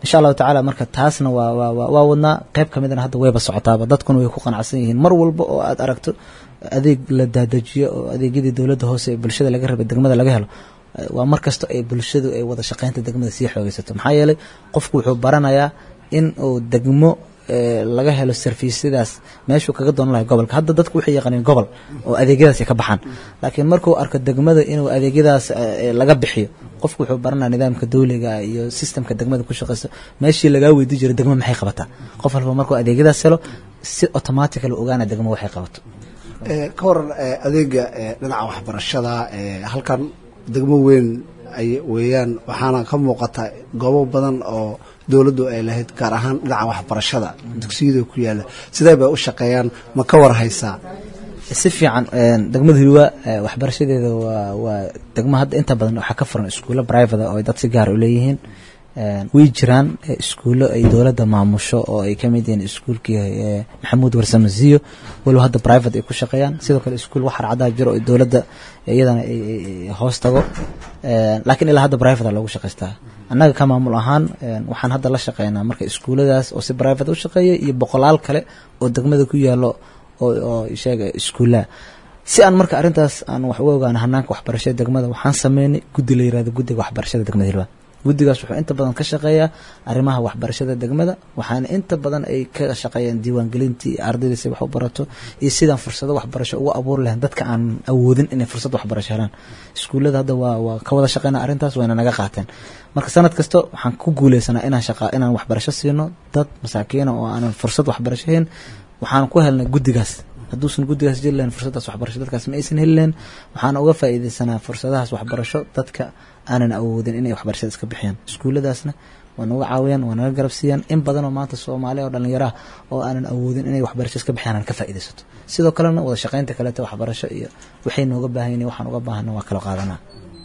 insha allahu tacaala marka taasna waa waa waa waa wadnaa qayb ka midana hadda wayba socotaaba dadkuna way ku qanacsan yihiin mar walba oo aad aragto adeeg la daadajiyo oo adeegyadii dowladda hoose ee bulshada laga rabay degmada laga helo eh, waa mar kasta ay bulshadu ay wada shaqaynta degmada sii xoogeysato maxaa yeelay qofku wuxuu baranayaa in uu degmo eh, laga helo sarfiisyadaas meeshuu kaga doonan lahay gobolka hadda dadku waxay yaqaaniin gobol oo adeegyadaas ay ka baxaan laakiin markuu arko degmada inuu adeegyadaas eh, laga bixiyo qofku wuxuu baranaya nidaamka dawliga iyo sistemka degmada ku shaqeysa meeshii lagaa weydii jiray degmo maxay qabataa qof walba markuu adeegyadaas helo si automatically ogaana degmo waxay qabato Eh, ka waran eh, adeega eh, dhinaca waxbarashada eh, halkan degmo weyn ay weeyaan waxaana ka muuqata goobo badan oo dowladdu ay lahayd gaar ahaan dhinaca waxbarashada dugsiyada ku yaala sidee bay u shaqeeyaan ma ka war haysaa si fiican een, degmada hilwa eh, waxbarashadeeda waa waa degmo hadda inta badan waxaa ka furan iskuulo private oo ay dad si gaar u leeyihiin Een, way jiraan eh, iskuulo ay dowladda maamusho oo ay ka mid yihiin iskuulkii eh, maxamuud warsamasiyo walow hadda private ay ku shaqeeyaan sidoo kale iskuul waxar cadaa jiro oo dowladda iyadana ay ay- ay hoos tago Een, laakiin ilaa hadda private loogu shaqaystaa annaga ka maamul ahaan een, waxaan hadda la shaqeynaa marka iskuuladaas oo si private u shaqeeya iyo boqolaal kale oo degmada ku yaalo oo oo sheega iskuulaha si aan marka arrintaas aan wax uga ogaano hanaanka waxbarashada degmada waxaan sameynay guddi la yirahdo guddiga waxbarashada degmada hilwaan guddigaas wuxuu inta badan ka shaqeeyaa arrimaha waxbarashada degmada waxaana inta badan ay ka shaqeeyaan diiwaangelintii ardayda si wax u barato iyo sidaan fursado waxbarasho ugu abuuri lahayn dadka aan awoodin inay fursad waxbarasho helaan iskuullada hadda waa waa ka wada shaqeynaa arrintaas wayna naga qaateen marka sanad kasta waxaan ku guuleysanaa inaan shaqa inaan waxbarasho siino dad masaakiina oo aanan fursad waxbarasho hayn waxaan ku helnay guddigaas hadduusan guddigaas jiri lahayn fursadaas waxbarasho dadkaas ma aysan heli lahayn waxaan uga faa'iideysanaa fursadahaas waxbarasho dadka aanan awoodin inay waxbarashada iska bixiyaan iskuulladaasna waa naga caawiyaan waa naga garab siiyaan in badan oo maanta soomaaliya oo dhallinyaraha oo aanan awoodin inay waxbarasho iska bixiyaan aan ka faa'iideysato sidoo kalena wada shaqaynta kaleeta waxbarasho iyo waxay nooga baahan yihiin waxaan uga baahana waa kala qaadanaa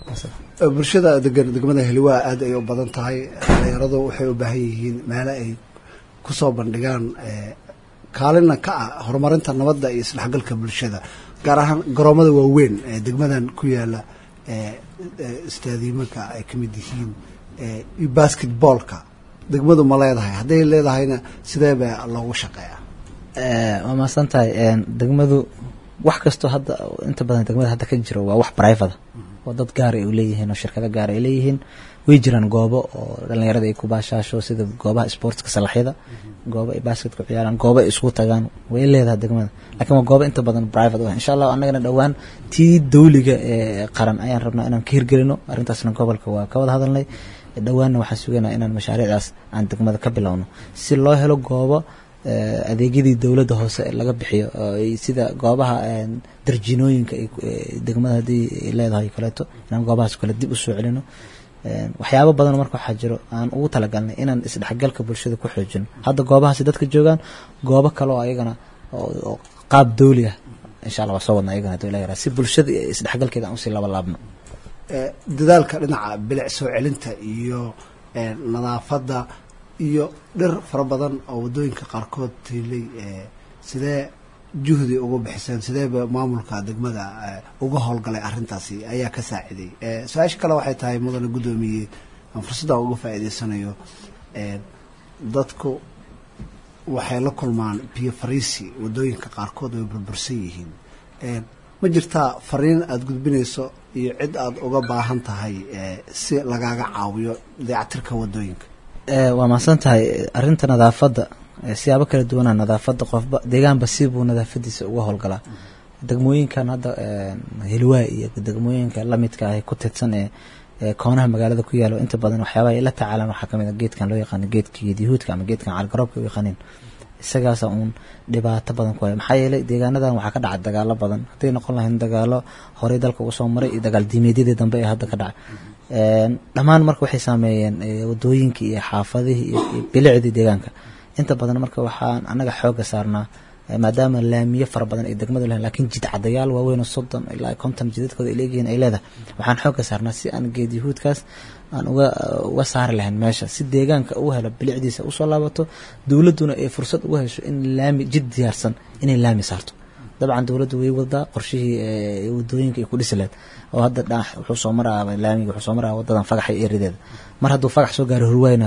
Eh, bulshada degan degmada heliwaa aad ay u badan tahay dhalinyaradu waxay u baahan yihiin meelo ay kusoo bandhigaan eh, kaalina ka ah horumarinta nabadda iyo isdhexgalka bulshada gaar ahaan garoomada waaweyn ee degmadan ku yaala eh, eh, istaadiimanka ay ka mid yihiin eh, iyo basketballka degmadu ma leedahay hadday leedahayna sidee baa loogu shaqeeyaa Eh, waa mahadsan tahay een, degmadu wax kastoo hadda inta badan degmada hadda ka jiro waa wax private oo dad gaar ay u leeyihiin oo shirkado gaar ay leeyihiin way jiraan goobo oo dhalinyarada ay ku baashaasho sida goobaha sportska salaxyada goobo ay basketka ku ciyaaraan goobo ay isku tagaan way leedahay degmada laakiin waa goobo inta badan private u ah insha allah annagana dhowaan tii dawliga ee qaran ayaan rabnaa inaan ka hirgelino arrintaasna gobolka waa ka wada hadalnay dhowaanna waxaan sugaynaa inaan mashaariicdaas aan degmada ka bilowno si loo helo goobo eh, adeegyadii dowladda hoose laga bixiyo oo ay sida goobaha een, darjinooyinka ay ku- ee, degmada haddii ay leedahay kaleeto inaan goobahaas kale dib u soo celino Een, waxyaabo badan marka waxaa jiro aan ugu talagalnay inaan isdhexgalka bulshada ku xoojino hadda goobahaasi dadka joogaan goobo kale oo ayagana oo oo qaab dawli ah insha allah waa soo wadna ayagana haduu ilaahay yaraha. si bulshada iyo isdhexgalkeeda aan usii laba laabno Eh, dadaalka dhinaca bilic soo celinta iyo eh, nadaafadda iyo dhir fara badan oo waddooyinka qaarkood tiilay eh, sidee juhdi uga bixiseen sideeba maamulka degmada eh, uga howlgalay arrintaasi ayaa ka saaciday Eh, su-aasha kale waxay tahay mudane guddoomiye aan fursadda uga faa'iidaysanayo eh, dadku waxay la kulmaan biyo fariisi waddooyinka qaarkood way burbursan yihiin Eh, ma jirtaa fariin aada gudbinayso iyo cid aada uga baahan tahay eh, si lagaaga caawiyo dayactirka waddooyinka Eh, waa mahadsan tahay arrinta nadaafadda eh, siyaabo kala duwanaa nadaafadda qofba deegaanba sibuu nadaafadiisa uga howlgalaa degmooyinkan hadda eh, hilwaa iyo degmooyinka lamidka ah ee ku tidsan ee ee koonaha magaalada ku yaalo inta badan waxyaabaha ay la tacaalaan waxaa kamid a geedkan loo yaqaano geedka geedyahuudka ama geedkan calgaroobka u yaqaaniin isagaasa uun dhibaato badan ku haya maxaa yeelay deegaanadan waxaa ka dhaca dagaalo badan hadday noqon lahayn dagaalo horey dalka uga soo maray iyo dagaal diimeedyadii dambe ee hadda ka dhacay Een, dhammaan marka waxay saameeyeen eh, wadooyinkii iyo xaafadihii iyo iyo bilicdii deegaanka inta badan marka waxaan annaga xooga saarnaa eh, maadaama laamiyo fara badan ay degmadu lahayn laakiin jid cadayaal waaweyn oo soddon ilaa konton jidadkooda ay leeyihiin ay leedahay waxaan xooga saarnaa si aan geed yahuudkaas aan uga uga saari lahayn meesha si deegaanka uu helo bilicdiisa usoo laabato dowladduna ay fursad uga hesho in laami jid diyaarsan inay laami saarto dabcan dowladdu way wadaa qorshihii ee, wadooyinka ay ku dhisi lahayd oo hadda dhanax wuxuu soo maraa laamiga wuxuu soo maraa wadadan fagaxa iyo erideeda mar hadduu fagax soo gaaro hurwayna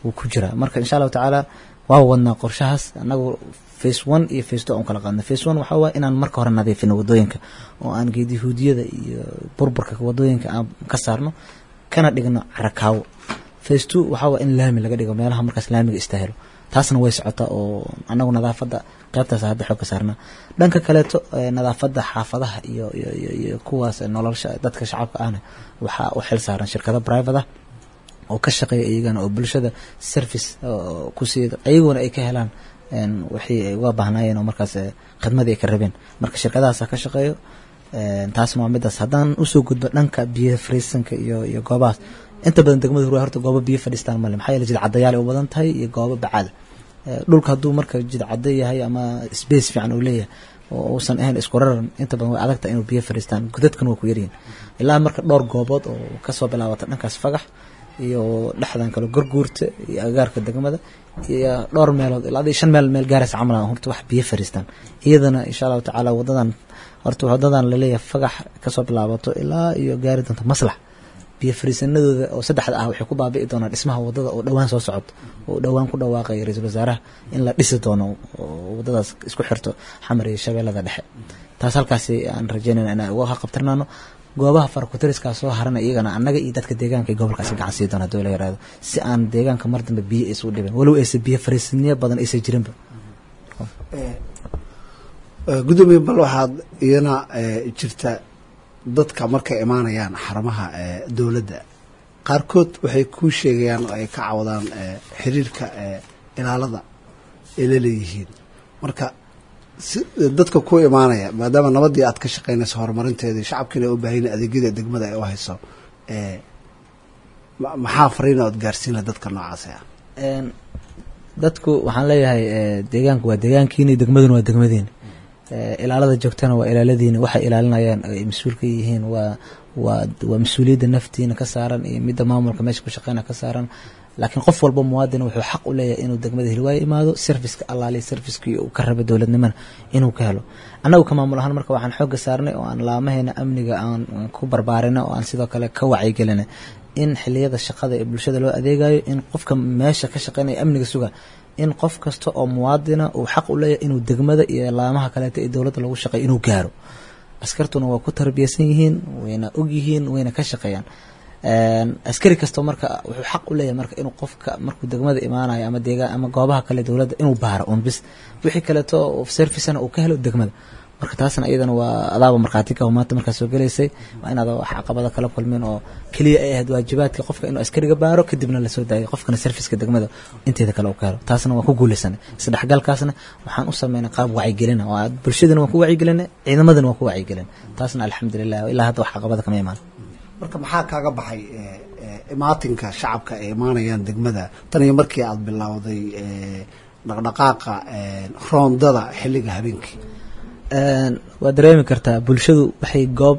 wuu ku jiraa marka insha allahu tacaala waa wadnaa qorshahaas anagu face one iyo face two aan kala qaadna face one waxaa waaya inaan marka hore nadiifino wadooyinka oo aan geedihuudiyada iyo burburka wadooyinka aan ka saarno kana dhigno carakaawo face two waxaa waaya in laami laga dhigo meelaha markaas laamiga istaahilo taasna way socotaa oo anagu nadaafadda qaybtaas hadda xoog ka saarnaa dhanka kaleeto nadaafadda xaafadaha iyo iyo iyo iyo kuwaas nolosha dadka shacabka ahna waxaa u xil saaran shirkado private ah oo ka shaqeeya iyagana oo bulshada service ku siiya ayaguna ay ka helaan wixii ay uga baahnaayeen oo markaas khidmadii ay ka rabeen marka shirkadahaasa ka shaqeeyo taasna waa midaas haddaan usoo gudbo dhanka biyo fariisanka iyo iyo goobahaas inta badan degmada hurwaa horta goobo biyo fadhiistaan male maxaa yeele jidcadayaal ay u badan tahay iyo goobo bacaada dhulka hadduu marka jidcada yahay ama space fiican uu leeyahay oo uusan ahayn isku raran inta badan way adagtahay inuu biyo fadhiistaan godadkan waa ku yaryihin ilaa marka dhowr goobood oo kasoo bilaabata dhankaas fagax iyo dhexdan kale gorguurta iyo agaarka degmada iyo dhowr meelood ilaa adii shan meel meel gaaraysa camal horta wax biyo fadhiistaan iyadana insha allahu tacaala wadadan horta wadadan laleeyahay fagax kasoo bilaabato ilaa iyo gaari doonta maslax biyo fariisanadooda oo saddexda ah waxay ku baabi'i doonaan dhismaha wadada oo dhowaan soo socoto oo dhowaan ku dhawaaqaya ra-iisul wasaaraha in la dhisi doono oo wadadaas isku xirto xamar iyo shabeellada dhexe taas halkaasi aan rajeynayna inaan uga qabtirnaano goobaha farakutariska soo harana iyagana annaga iyo dadka deegaanka ee gobolkaasi gacan sii doona hadii la yaraado si aan deegaanka mar dambe biyo aysa u dhibin walow aysa biyo fariisaniyo badan aysa jirinba gudoomiye bal waxaad iyana jirta dadka markay imaanayaan xarumaha dowladda qaarkood waxay kuu sheegayaan oo ay ka cawadaan xiriirka ilaalada ay la leeyihiin marka si dadka ku imaanaya maadaama nabadii aad ka shaqeynayso horumarinteedii shacabkiina u baahan adeegyada degmada ay u hayso maxaa fariina ood gaarsiin laha dadka noocaasi ah dadku waxaan leeyahay deegaanku waa deegaankiini degmaduna waa degmadiini ilaalada joogtana waa ilaaladiina waxay ilaalinayaan ay mas-uul ka yihiin waa waa waa mas-uuliyadda naftiina ka saaran iyo midda maamulka meesha ku shaqeyna ka saaran laakiin qof walba muwaadin wuxuu xaq u leeyahay inuu degmada hilwaayo imaado serviceka allaaliya servicekii uu ka raba dowladnimana inuu ka helo annagu ka maamul ahaan marka waxaan xooga saarnay oo aan laamaheena amniga aan ku barbaarinay oo aan sidoo kale ka wacyigelinay in xiliyada shaqada ee bulshada loo adeegayo in qofka meesha ka shaqeynaya amniga suga in qof kasta oo muwaadina uu xaq u leeyahay inuu degmada iyo laamaha kaleeto ee dowladda lagu shaqeeyo inuu gaaro askartuna waa ku tarbiyaysan yihiin wayna og yihiin wayna ka shaqeeyaan askari kastoo marka wuxuu xaq u leeyahay marka inuu qofka markuu degmada imaanayo ama deegaan ama goobaha kale dowladda inuu baaro un bis wixii kaleeto servicena uu ka helo degmada marka taasna iyadana waa adaaba markhaati ka maanta markaa soo gelaysay waa inaad wax caqabada kala kulmeen oo keliya ay ahayd waajibaadka qofka inuu askariga baaro kadibna lasoo daayo qofkana serviceka degmada inteeda kale uu ka helo taasna waan ku guulaysanay isdhexgalkaasna waxaan u sameynay qaab wacyigelina oo bulshadana waan ku wacyigelinay ciidamadana waan ku wacyigelin taasna alxamdulilah ilaa hadda wax caqabada kama imaan marka maxaa kaaga baxay imaatinka shacabka ay imaanayaan degmada tan iyo markii aada bilowday dhaqdhaqaaqa roondada xilliga habeenkii waa dareemi kartaa bulshadu waxay goob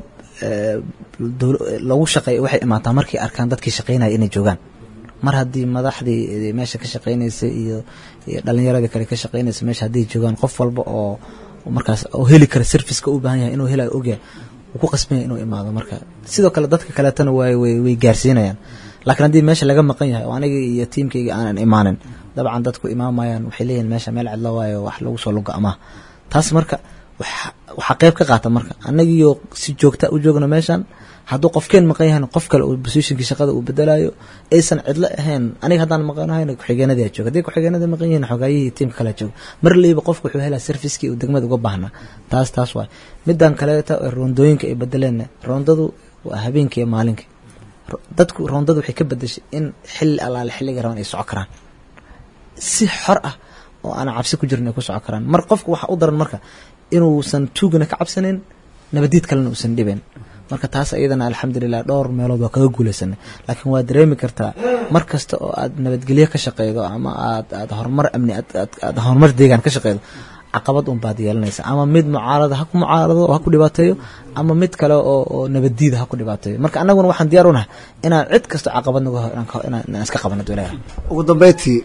lagu shaqeey waxay imaataa markay arkaan dadkii shaqeynaya inay joogaan mar haddii madaxdii meesha ka shaqeynaysay iyo iyo dhalinyaradii kale ka shaqeynaysa meesha hadday joogaan qof walba oo markaas oo heli kara serviceka u baahan yahay inuu helayo ogyahay wuu ku qasbanya inuu imaado marka sidoo kale dadka kaleetana way way way gaarsiinayaan laakiin haddii meesha laga maqan yahay oo aniga iyo tiimkayga aanan imaanin dabcan dadku imaamayaan waxay leeyihin meesha meel cidlo waayo wax lagu soo lugo amaah taas marka waxaa qeyb ka qaata marka annagiioo si joogta u joogno meeshan hadduu qofkeen maqan yahan qof kale uu positionkii shaqada uu bedelayo aysan cidlo ahayn aniga haddaan maqanahayn ku-xigeenadii jooga haddii ku-xigeenada maqan yihiin xogaayihii tiimka kale jooga mar leyba qofku wuxuu helaa servicekii uu degmada uga baahnaa taas taas waay midaan kaleeta roondooyinka ay bedeleen roondadu waa habeenkii iyo maalinkii dadku roondadu waxay ka bedeshay in xilli allaale xilliga raban ay soco karaan si xor ah oo aanan cabsi ku jirin ay ku soco karaan mar qofku waxaa u daran marka inuusan tuugana ka cabsanin nabadiid kalena uusan dhibayn marka taas iyadana alxamdulilah dhowr meelood waa kaga guulaysanay laakiin waa dareemi kartaa mar kasta oo aad nabadgelyo ka shaqeydo ama aad aad horumar amni aad horumar deegaan ka shaqeydo caqabad un baad yeelanaysa ama mid mucaarada ha ku mucaarado oo ha ku dhibaateeyo ama mid kale oo oo nabaddiida ha ku dhibaateeyo marka annaguna waxaan diyaar u nahay inaan cid kasto caqabad nagu inaan iska qabano dowlaha ugu dambeyntii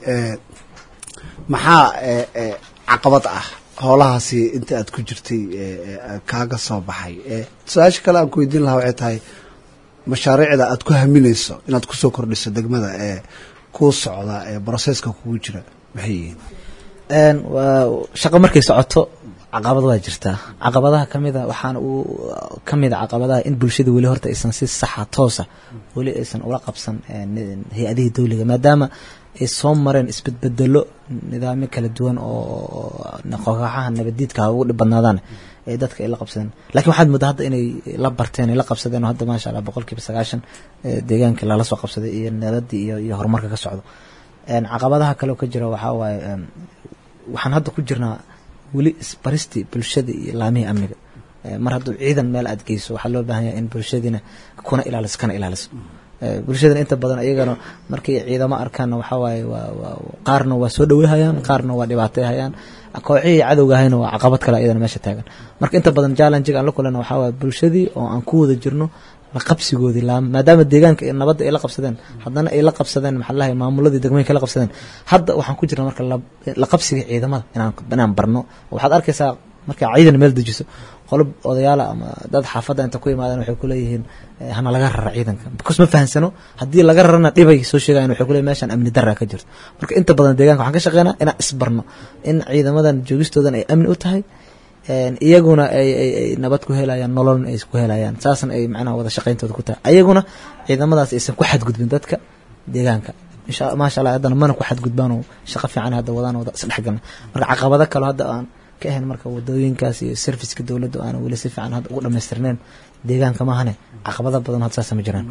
maxaa caqabad ah howlahaasi inta aad ku jirtay kaaga soo baxay su-aasha kale aan ku weydiin lahaa waxay tahay mashaariicda aad ku haminayso inaad kusoo kordhiso degmada kuu socda ee broseska kugu jira maxay yihiin Een, waa shaqo markay socoto caqabad waa jirtaa caqabadaha kamida waxaana uu kamid a caqabadaha in bulshada weli horta aysan si saxa toosa weli aysan ula qabsan een, hay-adihii dowliga maadaama ay soo mareen isbedbedelo nidaamyo kala duwan oo kooxaha nabadiidka ha ugu dhib badnaadaan ay dadka ay la qabsadeen laakiin waxaad moodaa hadda inay la barteen ay la qabsadeen oo hadda maasha allah boqolkiiba sagaashan ee, deegaanka lala soo qabsaday iyo nabadii iyo iyo horumarka ka socdo Een, caqabadaha kale oo ka jira waxaa waaye een, waxaan hadda ku jirnaa weli isbaristii bulshada iyo laamihii amniga Eh, mar hadduu ciidan meel aad geyso waxaa loo baahan yahay in bulshadiina kuna ilaaliso kana ilaaliso Eh, bulshadana inta badan iyagana markay ciidamo arkaanna waxaa waaye waa waa qaarna waa soo dhaweyhayaan qaarna waa dhibaateyhayaan kooxihii cadowga ahayna waa caqabad kale iyadana meesha taagan marka inta badan challengiga aan la kulana waxaa waaye bulshadii oo aan ku wada jirno la qabsigoodii laam maadaama deegaanka iyo nabadda ay la qabsadeen haddana ay la qabsadeen maxaa lahay maamuladii degmooyinka la qabsadeen hadda waxaan ku jirna marka la- la qabsiga ciidamada inaan inaan barno waxaad arkaysaa markaa ciidan meel dejiso qolob odayaala ama dad xaafadda inta ku imaadeen waxay kuleeyihiin eh, hana laga rara ciidanka because ma fahansano haddii laga rarana dhibay soo sheegayan waxay kuleeyihin meeshan amni darra ka jirto marka inta badan deegaanka waxaan ka shaqeynaa inaan isbarno in ciidamadan joogistoodan ay amni u tahay een, iyaguna ay ay ay nabad ku helayaan nololna ay ku helayaan saasna ay macnaha wada shaqayntooda ku tahay ayaguna ciidamadaas aysan ku xadgudbin dadka deegaanka insha maasha allah haddana mana ku xadgudbaan oo shaqo fiican hadda wadaan wada isdhexgalna marka caqabado kale hadda aan ka ahayn marka wadooyinkaas iyo serviceka dowladda aan weli si fiican hadda ugu dhamaystirneen deegaanka maahane caqabado badan hadda saasa ma jiraan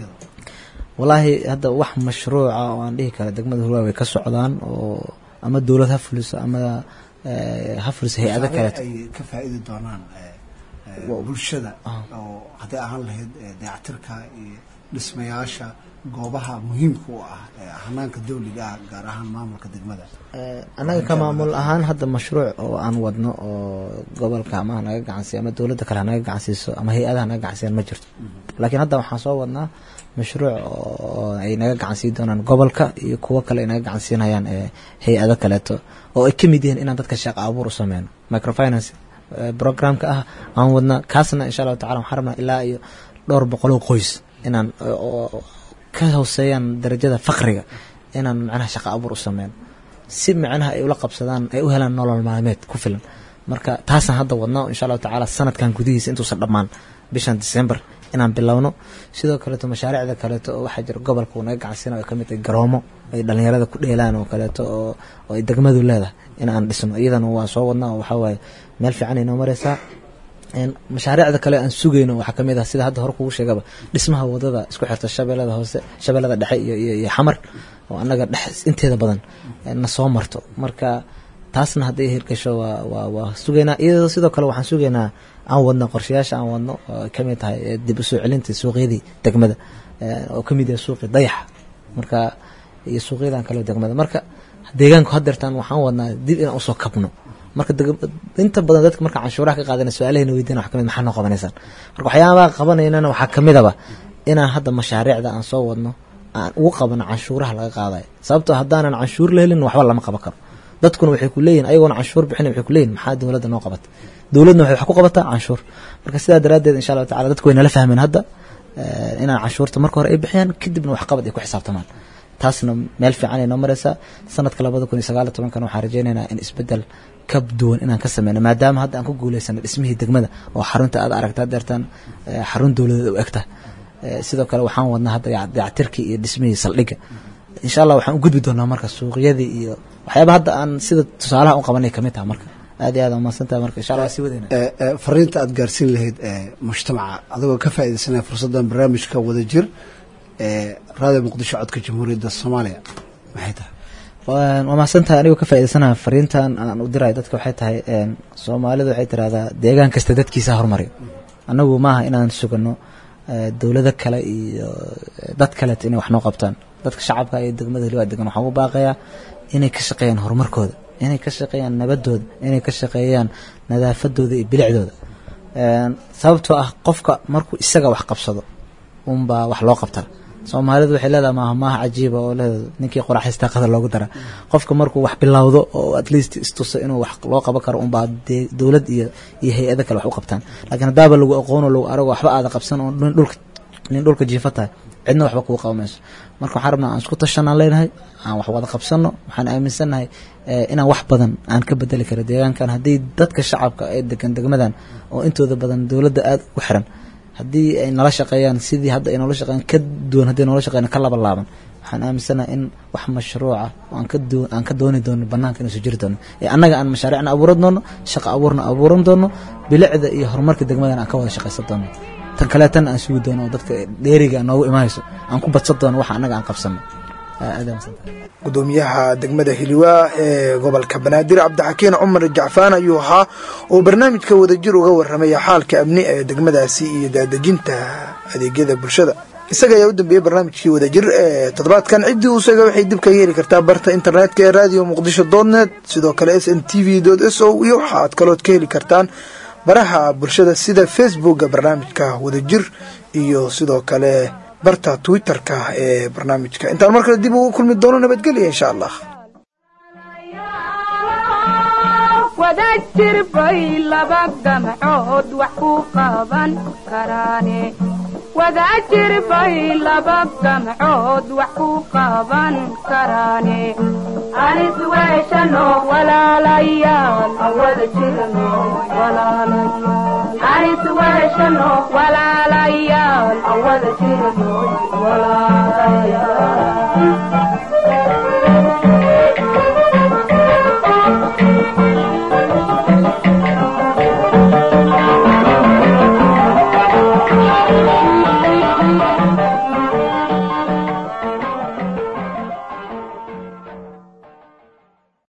walaahi hadda wax mashruuca oo aan dhihi kara degmada hurwaa way ka socdaan oo ama dowlad ha fuliso ama eh, ha fuliso hay-ado kaleeto ay ka faa'iidi doonaan eh, eh, bulshada oo hadday ahaan lahayd eh, dayactirka iyo dhismayaasha goobaha muhiimka u ah eh, hanaanka dawliga ah gaar ahaan maamulka degmada Eh, annaga ka maamul ahaan hadda mashruuc oo aan wadno oo gobolka ama ha naga gacansiiyo ama dowladda kale ha naga gacansiiso ama hay-adaha naga gacansiiyaan ma jirto laakiin hadda waxaan soo wadnaa mashruuc oo ay naga gacansiin doonaan gobolka iyo kuwo kale ay naga gacansiinayaan eh, hay-ado kaleeto oo ay ka mid yihiin inaan dadka shaqo abuur u sameyno microfinance eh, programka ah aan wadnaa kaasna insha allahu tacala waxaan rabnaa ilaa iyo dhowr boqoloo qoys inaan eh, oo ka hooseeyaan darajada fakriga inaan macnaha shaqo abuur u sameyno si macnaha ay ula qabsadaan ay u helaan nolol maalmeed ku filan marka taasaan hadda wadnaa insha allahu tacaala sanadkan gudihiisa intuusan dhammaan bishan december inaan bilowno sidoo kaleeto mashaariicda kaleeto oo waxaa jira gobolka uu naga gacansiina ay kamid tahay garoomo ay dhalinyarada ku dheelaan oo kaleeto oo oo ay degmadu leedahay in aan dhisno iyadana waa soo wadnaa oo waxaa waaye meel fiican ay noo mareysaa Een, mashaariicda kale aan sugayno waxaa kamid ah sida hadda hore kugu sheegaba dhismaha wadada isku xirta shabeellada hoose shabeellada dhexe iyo iyo, iyo xamar oo annaga dhex inteeda badan eh, na soo marto marka taasna hadday hirgasho waa waa waa sugaynaa iyadoo sidoo kale waxaan sugaynaa aan wadno qorshayaasha aan wadno oo ay kamid tahay eh, dib u soo celinta suuqyadii degmada eh, oo kamid yahay suuqi dayaxa marka iyo suuqyadan kale oo degmada marka deegaanku hadeertaan waxaan wadnaa dib inaan usoo kabno marka deg- inta badan dadka marka canshuuraha ka qaadana su-aalahayna weydiina wax kamid maxaa noo qabanaysaan marka waxyaabaha qabanaynana waxaa kamidaba inaan hadda mashaariicda aan soo wadno aan ugu qabano canshuuraha laga qaadayo sababtoo haddaanan canshuur la helin waxba lama qaban karo dadkuna waxay ku leeyihin ayagoona canshuur bixin waxay ku leeyihin maxaa dowladda noo qabata dowladna waxay wax ku qabataa canshuur marka sidaa daraaddeed insha allahu tacala dadku way nala fahmeen hadda eh, inaan canshuurta marka hore ay bixiyaan kadibna waxqabad ay ku xisaabtamaan taasna meel fiican ay noo mareysaa sanadka labada kun iyo sagaal iyo tobankan waxaan rajeynaynaa in isbedel ka duwan inaan ka sameyno maadaama hadda aan ku guuleysano dhismihii degmada oo xarunta aad aragta deertaan eh, xarun dowladeed u egta Eh, sidoo kale waxaan wadnaa hadda yac- dayactirkii iyo dhismihii saldhigga insha allah waxaan u gudbi doonaa marka suuqyadii iyo waxyaaba hadda aan sida tusaalaha u qabanay kamid taha marka aad iyo aad aan mahadsantahay marka insha allah waa sii wadayna Eh, eh, fariinta aad gaarsiin lahayd eh, mujtamaca adigoo ka faa'iidaysanaya fursaddan barnaamijka wadajir ee raadiyo muqdisho codka jamhuuriyadda soomaaliya maxay tahay waan waa mahadsantahay anigoo ka faa'iidaysanaha fariintan aan u dirayo dadka waxay tahay een, soomaalidu waxay tirahdaa deegaan kasta dadkiisa horumariyo annagu maaha inaan sugano eh, dowlado kale iyo eh, dad kaleeto inay wax noo qabtaan dadka shacabka iyo degmada heliwaa degan waxaan u baaqayaa inay ka shaqeeyaan horumarkooda inay ka shaqeeyaan nabadooda inay ka shaqeeyaan nadaafadooda iyo bilicdooda Een, sababtoo ah qofka markuu isaga wax qabsado unbaa wax loo qabtaa soomaalidu waxay leedahay maaha maaha cajiiba oo leedahay ninkii qoraxaystaa qadar loogu dara qofka markuu wax bilowdo oo at least istuso inuu wax loo qaban karo unbaa dee dowlad iyo iyo hay-ado kale wax u qabtaan laakiin haddaaba lagu aqoono lagu arago waxba aada qabsan oo nin dhulka nin dhulka jiifa tahay cidna waxba kuu qabamayso marka waxaan rabnaa aan isku tashanaan leenahay aan wax wada qabsano waxaan aaminsannahay inaan wax badan aan ka bedeli karo deegaankan haddii dadka shacabka ee degan degmadan oo intooda badan dowladda aada ugu xiran haddii ay nala shaqeeyaan sidii hadda ay noola shaqeeyaan ka duwan haddii noola shaqeeyaan ka laba laaban waxaan aaminsanahay in wax mashruuca aan ka doo aan ka dooni doono banaanka inuu soo jiri doono ee annaga aan mashaariicna abuuran doono shaqo abuurna abuuran doono bilicda iyo horumarka degmadan aan ka wada shaqaysan doono tan kaleetan aan sugi doono oo dadka dheeriga noogu imaanayso aan ku badsan doono waxa annaga aan qabsano gudoomiyaha degmada hiliwaa ee gobolka banaadir cabdixakiin cumar jacfaan ayuu ahaa oo barnaamijka wadajir uga waramaya xaalka amni ee degmadaasi iyo daadejinta adeegyada bulshada isaga ayaa u dambeeyey barnaamijkii wadajir ee toddobaadkan ciddii uu sheega waxay dib kaga heli kartaa barta internetka ee radio muqdisho dotnet sidoo kale s n t v s o iyo waxa aad kalood ka heli kartaan baraha bulshada sida facebooka barnaamijka wadajir iyo sidoo kale barta twitter-ka ee barnaamijka intaan mar kale dib ugu kulmi doono nabadgelya insha allah wadajir bay laba gamcood wax ku qaban karaane wadajir bay laba gamcood wax ku qaban karaane anis weeshano walaalayaal wada jirno walaalayaal anis weeshano walaalayaal wada jirno walaalayaal